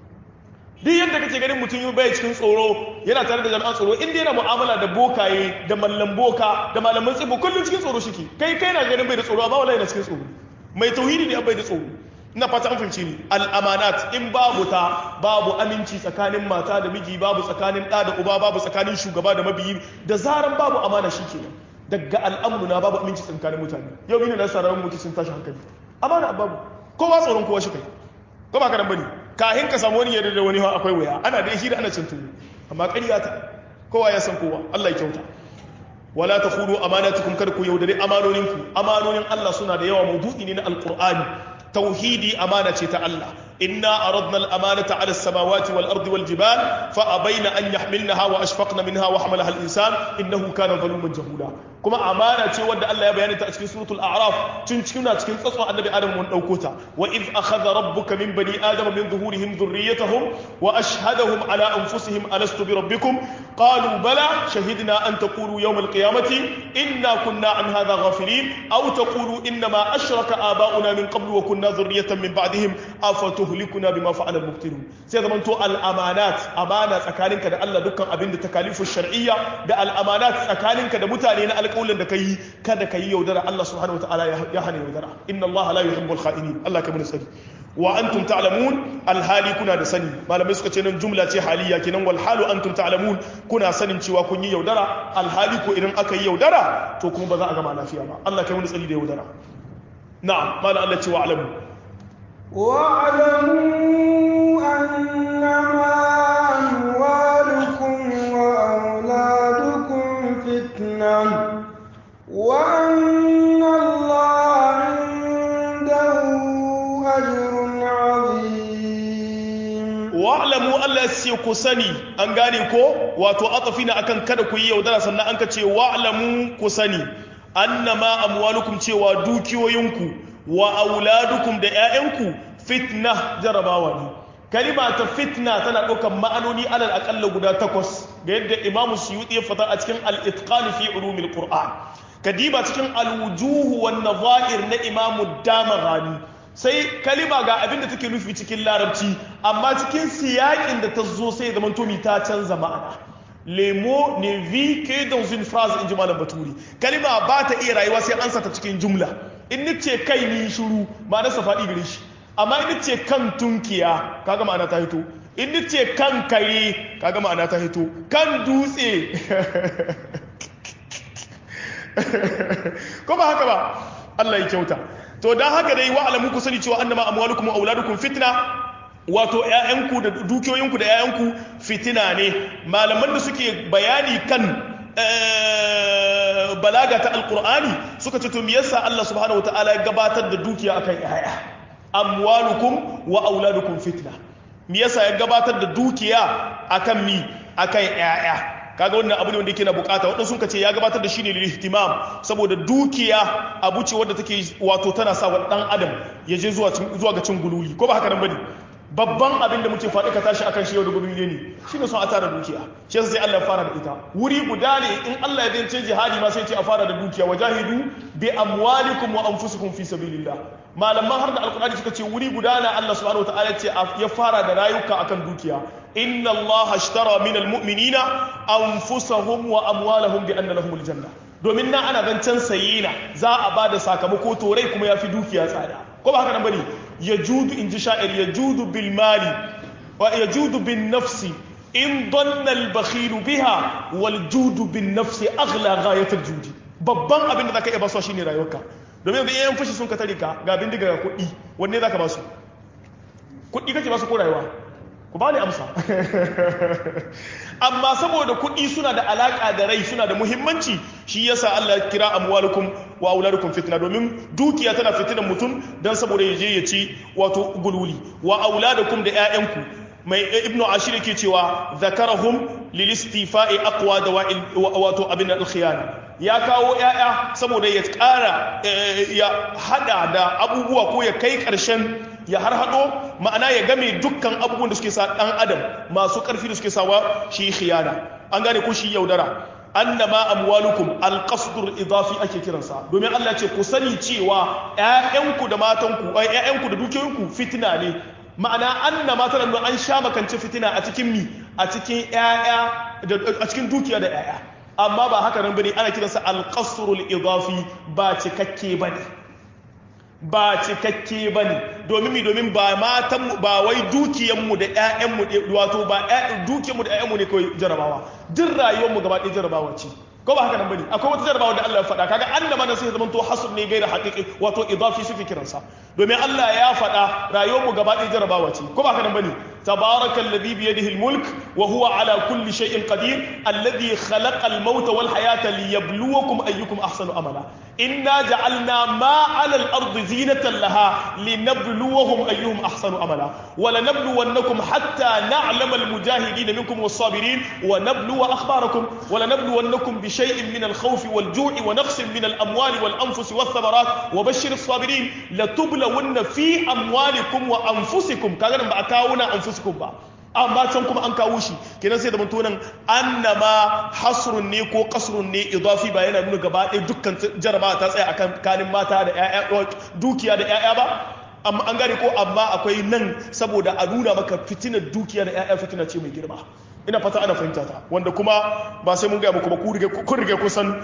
duk yadda kake ganin mutum yi bai cikin tsoro yana tare da jami'an tsoro inda yana mu'amala da bokaye da mallan boka da malaman tsibo kullum cikin tsoro shike kai kai na ganin bai da tsoro amma wallahi yana cikin tsoro mai tauhidi ne bai da tsoro ina fata an fahimci ni al'amanat in babu ta babu aminci tsakanin mata da miji babu tsakanin ɗa da uba babu tsakanin shugaba da mabiyi da zaran babu amana shi kenan daga al'amuru na babu aminci tsakanin mutane yau mina na sararin mutu sun tashi hankali amana babu kowa tsoron kowa shi kai ko ba ka nan bane kahin ka samu wani yadda da wani akwai waya ana da shi da ana cin tuwo amma ƙarya ta kowa ya san kowa Allah ya kyauta wala takhulu amanatukum kar ku yaudare amanoninku amanonin Allah suna da yawa maudu'i ne na alqur'ani tauhidi amana ce ta Allah inna aradna al-amanata 'ala as-samawati wal-ardi wal-jibal fa abayna an yahmilnaha wa ashfaqna minha wa hamalaha al-insan innahu kana zaluman jahula kuma amana ce wadda Allah ya bayani ta a cikin suratul a'raf tun cikin cikin tsatson annabi adam mun dauko ta wa id akhadha rabbuka min bani adama min zuhurihim dhurriyyatahum wa ashhadahum ala anfusihim alastu bi rabbikum qalu bala shahidna an taqulu yawm al-qiyamati inna kunna an hadha ghafilin aw taqulu inna ma ashraka aba'una min qablu wa kunna dhurriyyatan min ba'dihim afatuhlikuna bima fa'ala al-mubtilun sai zaman to al-amanat amana tsakaninka da Allah dukkan abin da takalifu shar'iyya da al-amanat tsakaninka da mutane na alƙawlin da kai kada kai yaudara Allah subhanahu wataala ya hana yaudara inna Allah la yuhibbul kha'inin Allah ka mun sani wa antum ta'lamun alhali kuna da sani malamai suka ce nan jumla ce haliya kenan wal halu antum ta'lamun kuna sanin cewa kun yi yaudara alhali ko idan aka yi yaudara to kuma ba za a gama lafiya ba Allah kai mun sani da yaudara na'am mala Allah ce wa alamu واعلموا أنما أموالكم وأولادكم فتنة وأن الله عنده أجر عظيم wa'lamu Allah sai ku sani an gane ko wato atafina akan kada ku yi yaudara sannan an ka ce wa'lamu ku sani annama amwalukum cewa dukiyoyinku wa auladukum da 'ya'yanku fitna jarabawa ne kalima ta fitna tana ɗaukar ma'anoni alal aƙalla guda takwas ga yadda imamu suyuti ya fata a cikin al-itqan fi ulumil qur'an kadiba cikin al-wujuh wan nadha'ir na imamu damaghani sai kalima ga abin da take nufi cikin larabci amma cikin siyakin da ta zo sai zaman tomi ta canza ma'ana lemo ne vi ke dans une phrase in ji malam baturi kalima ba ta iya rayuwa sai an sata cikin jumla in ce kai ni shuru ma'ana sa faɗi gare shi amma in ce kan tunkiya kaga ma'ana ta hito in ce kan kare kaga ma'ana ta hito kan dutse ko ba haka ba Allah ya kyauta to dan haka dai wa alamu ku sani cewa annama amwalukum wa auladukum fitna wato ƴaƴanku da dukiyoyinku da ƴaƴanku fitina ne malaman da suke bayani kan balaga ta alqur'ani suka ce to me yasa Allah subhanahu wataala ya gabatar da dukiya akan ƴaƴa amwalukum wa auladukum fitna me yasa ya gabatar da dukiya akan mi akan ƴaƴa kaga wannan abu ne wanda yake na bukata wadansu sun ce ya gabatar da shi ne lil ihtimam saboda dukiya abu ce wadda take wato tana sa wa dan adam ya je zuwa zuwa ga cin gululi ko ba haka nan bane babban abin da muke faɗi ka tashi akan shi yau da gululi ne shine son a tara dukiya shi yasa sai Allah ya fara da ita wuri guda ne in Allah ya dace jihadi ma sai ce a fara da dukiya wajahidu bi amwalikum wa anfusikum fi sabilillah malaman har da alkur'ani suka ce wuri guda na Allah subhanahu wataala ce ya fara da rayuka akan dukiya inna Allah ashtara min almu'minina anfusahum wa amwalahum bi anna lahumul janna domin na ana zancen saye na za a ba da sakamako to rai kuma ya fi dukiya tsada ko ba haka nan bane ya judu in ji sha'ir ya judu bil mali wa ya judu bin nafsi in donna al bakhilu biha wal judu bin nafsi aghla ghayatul judi babban abin da zaka iya basuwa shine rayuwarka domin yanzu yayin fushi sun ka tare ka ga bindiga ga kuɗi wanne zaka basu kuɗi kake basu ko rayuwa ku ba ni amsa amma saboda kuɗi suna da alaƙa da rai suna da muhimmanci shi yasa Allah ya kira amwalukum wa auladukum fitna domin dukiya tana fitinan mutum dan saboda ya je ya ci wato gululi wa auladukum da ƴaƴanku mai ibnu ashir yake cewa zakarahum lil istifa'i aqwa da wato abin al-khiyana ya kawo ƴaƴa saboda ya ƙara ya hada da abubuwa ko ya kai ƙarshen ya har hado ma'ana ya game dukkan abubuwan da suke sa dan adam masu karfi da suke sawa shi khiyana an gane ko shi yaudara annama amwalukum alqasdur idafi ake kiransa domin Allah ya ce ku sani cewa ƴaƴanku da matanku ai ƴaƴanku da dukiyoyinku fitina ne ma'ana annama tana nuna an sha makance fitina a cikin mi a cikin ƴaƴa a cikin dukiya da ƴaƴa amma ba haka nan bane ana kiransa alqasrul idafi ba cikakke bane ba cikakke ba ne domin mi domin ba matan ba wai dukiyanmu da 'ya'yanmu wato ba dukiyanmu da 'ya'yanmu ne kawai jarabawa duk rayuwarmu gaba ɗaya jarabawa ce ko ba haka nan bane akwai wata jarabawa da Allah ya faɗa kaga annama nan sai zaman to hasr ne gaira haqiqi wato idafi suke kiransa domin Allah ya faɗa rayuwarmu gaba ɗaya jarabawa ce ko ba haka nan bane تبارك الذي بيده الملك وهو على كل شيء قدير الذي خلق الموت والحياة ليبلوكم أيكم أحسن أملا إنا جعلنا ما على الأرض زينة لها لنبلوهم أيهم أحسن أملا ولنبلونكم حتى نعلم المجاهدين منكم والصابرين ونبلو أخباركم ولنبلونكم بشيء من الخوف والجوع ونقص من الأموال والأنفس والثمرات وبشر الصابرين لتبلون في أموالكم وأنفسكم كان بعكاونا أنفسكم fuskun ba amma can kuma an kawo shi kenan sai da mun tonan annama hasrun ne ko kasrun ne idafi ba yana nuna gaba ɗaya dukkan jarabawa ta tsaya akan kanin mata da ƴaƴa dukiya da ƴaƴa ba amma an gane ko amma akwai nan saboda a nuna maka fitinar dukiya da ƴaƴa fitina ce mai girma ina fata ana fahimta ta wanda kuma ba sai mun gaya muku ba kun rige kusan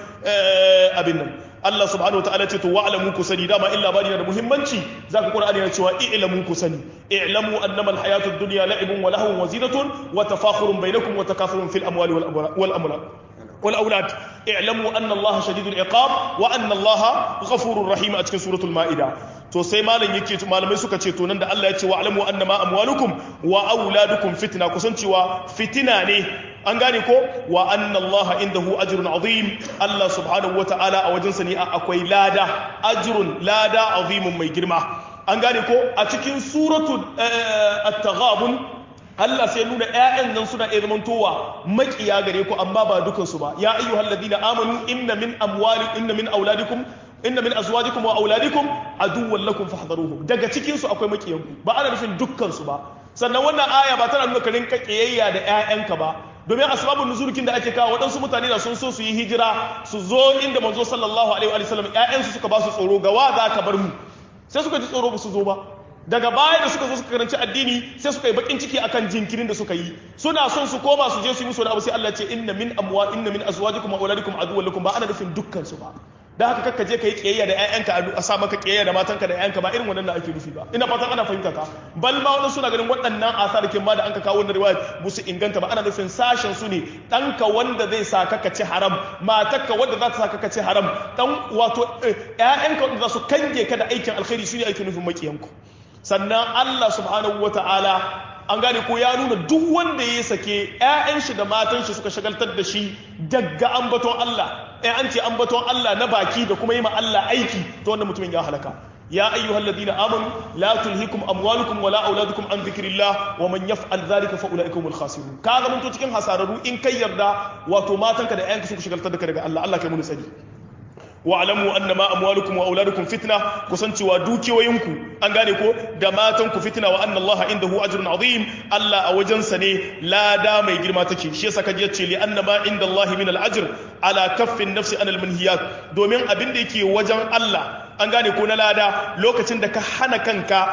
abin nan Allah subhanahu wataala ce to wa'lamu ku sani dama illa bani da muhimmanci zaka Qur'ani yana cewa i'lamu ku sani i'lamu annama al-hayatud dunya la'ibun wa lahwun wa zinatun wa tafakhurun bainakum wa takathurun fil amwali wal amwal wal aulad i'lamu anna Allah shadidul iqab wa anna Allah ghafurur rahim a cikin suratul ma'ida to sai malam yake malamai suka ce to nan da Allah ya ce wa alamu annama amwalukum wa auladukum fitna kusan cewa fitina ne an gane ko wa anna Allah indahu ajrun azim Allah subhanahu wata'ala a wajen sa ne akwai lada ajrun lada azimun mai girma an gane ko a cikin suratu at-taghabun Allah sai nuna ƴaƴan nan suna iya zamantowa makiya gare ku amma ba dukansu ba ya ayyuhal ladina amanu inna min amwali inna min auladikum inna min azwajikum wa auladikum aduwwan lakum fahdharuhum daga cikin su akwai makiyanku ba ana nufin dukkan su ba sannan wannan aya ba tana nuna ka rinka kiyayya da ƴaƴanka ba domin asbabun nuzulkin da ake kawo waɗansu mutane da sun so su yi hijira su zo inda manzo sallallahu alaihi wa sallam ƴaƴansu suka ba su tsoro ga wa za ka bar mu sai suka ji tsoro ba su zo ba daga baya da suka zo suka karanci addini sai suka yi bakin ciki akan jinkirin da suka yi suna son su koma su je su yi musu wani abu sai Allah ce inna min amwa inna min azwajikum wa auladikum aduwwan lakum ba ana nufin dukkan su ba da haka kakka je kai kiyayya da ƴaƴanka a sa maka kiyayya da matanka da ƴaƴanka ba irin wannan da ake nufi ba ina fatan ana fahimta ka bal ma wani suna ganin waɗannan asarkin ma da an ka kawo wannan riwaya musu inganta ba ana nufin sashen su ne ɗanka wanda zai sa ka ci haram matarka wanda za ta sa ka ci haram dan wato ƴaƴanka wanda za su kange ka da aikin alkhairi su ne ake nufin makiyanku sannan Allah subhanahu wata'ala an gane ko ya nuna duk wanda ya sake 'ya'yan shi da matan shi suka shagaltar da shi daga ambaton Allah ɗaya an ce ambaton Allah na baki da kuma yi ma Allah aiki to wannan mutumin ya halaka ya ayyuhal ladina amanu la tulhikum amwalukum wala auladukum an dhikrillah wa man yaf'al dhalika fa ulaika humul khasirun ka ga mun to cikin hasararu in kai yarda wato matanka da 'ya'yanka suka shagaltar da ka daga Allah Allah kai mun tsari wa'alamu annama amwalukum wa auladukum fitna kusancewa dukiyoyinku an gane ko da matanku fitna wa anna Allah indahu ajrun azim Allah a wajensa ne lada mai girma take shi yasa kaje yace li annama inda Allah min al-ajr ala kaffin nafsi anil manhiyat domin abin da yake wajen Allah an gane ko na lada lokacin da ka hana kanka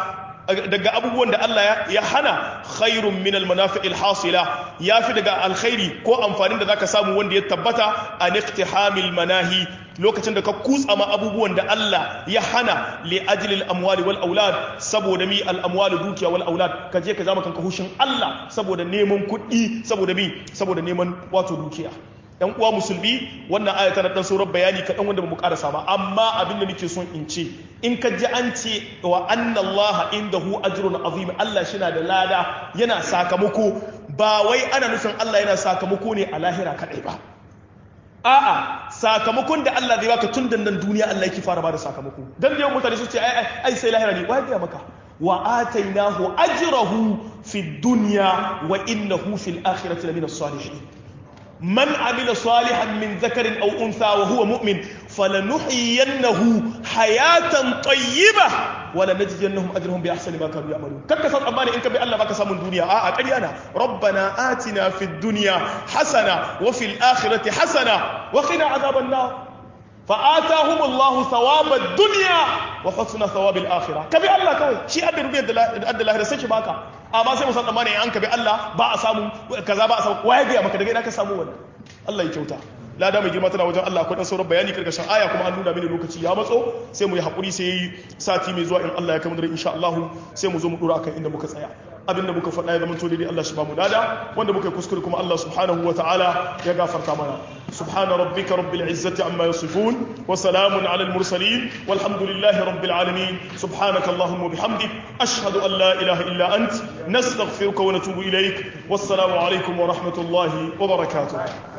daga abubuwan da Allah ya hana khairun min almanafi'il hasila yafi daga alkhairi ko amfanin da zaka samu wanda ya tabbata an iqtihamil manahi lokacin da ka kutsa ma abubuwan da Allah ya hana li ajli amwali wal aulad saboda mi al amwali dukiya wal aulad ka je ka zama kanka hushin Allah saboda neman kuɗi saboda mi saboda neman wato dukiya yan uwa musulmi wannan aya tana dan sauran bayani kaɗan wanda ba mu karasa ba amma abin da nake son in ce in ka ji an ce wa anna allaha indahu ajrun azim Allah shina da lada yana sakamako ba wai ana nufin Allah yana sakamako ne a lahira kadai ba a'a sakamakon da Allah zai baka tun da nan duniya Allah yake fara bada sakamako dan da yawan mutane su ce ai ai sai lahira ne wai ga maka wa atainahu ajrahu fid dunya wa innahu fil akhirati lamina salihin من عمل صالحا من ذكر أو أنثى وهو مؤمن فلنحيينه حياة طيبة ولنجزينهم أجرهم بأحسن ما كانوا يعملون كك أماني إنك بألا ما كسام الدنيا آه أقلي أنا ربنا آتنا في الدنيا حسنة وفي الآخرة حسنة وقنا عذاب النار فآتاهم الله ثواب الدنيا وحسن ثواب الآخرة كبي الله كوي شيء أدى ربي أدى الله رسيش باكا amma sai musan tsammani an ka bi Allah ba a samu kaza ba a samu waye ga maka daga ina ka samu wannan Allah ya kyauta lada mai girma tana wajen Allah akwai dan sauran bayani karkashin aya kuma an nuna mini lokaci ya matso sai mu yi hakuri sai sati mai zuwa in Allah ya kamar insha Allah sai mu zo mu dora akan inda muka tsaya abinda muka faɗa ya zama to daidai Allah shi ba mu lada wanda muka yi kuskure kuma Allah subhanahu wa ta'ala ya gafarta mana subhana rabbika rabbil izzati amma yasifun wa salamun ala al mursalin walhamdulillahi rabbil alamin subhanaka allahumma bihamdik ashhadu an la ilaha illa ant nastaghfiruka wa natubu ilaik wassalamu alaikum wa rahmatullahi wa barakatuh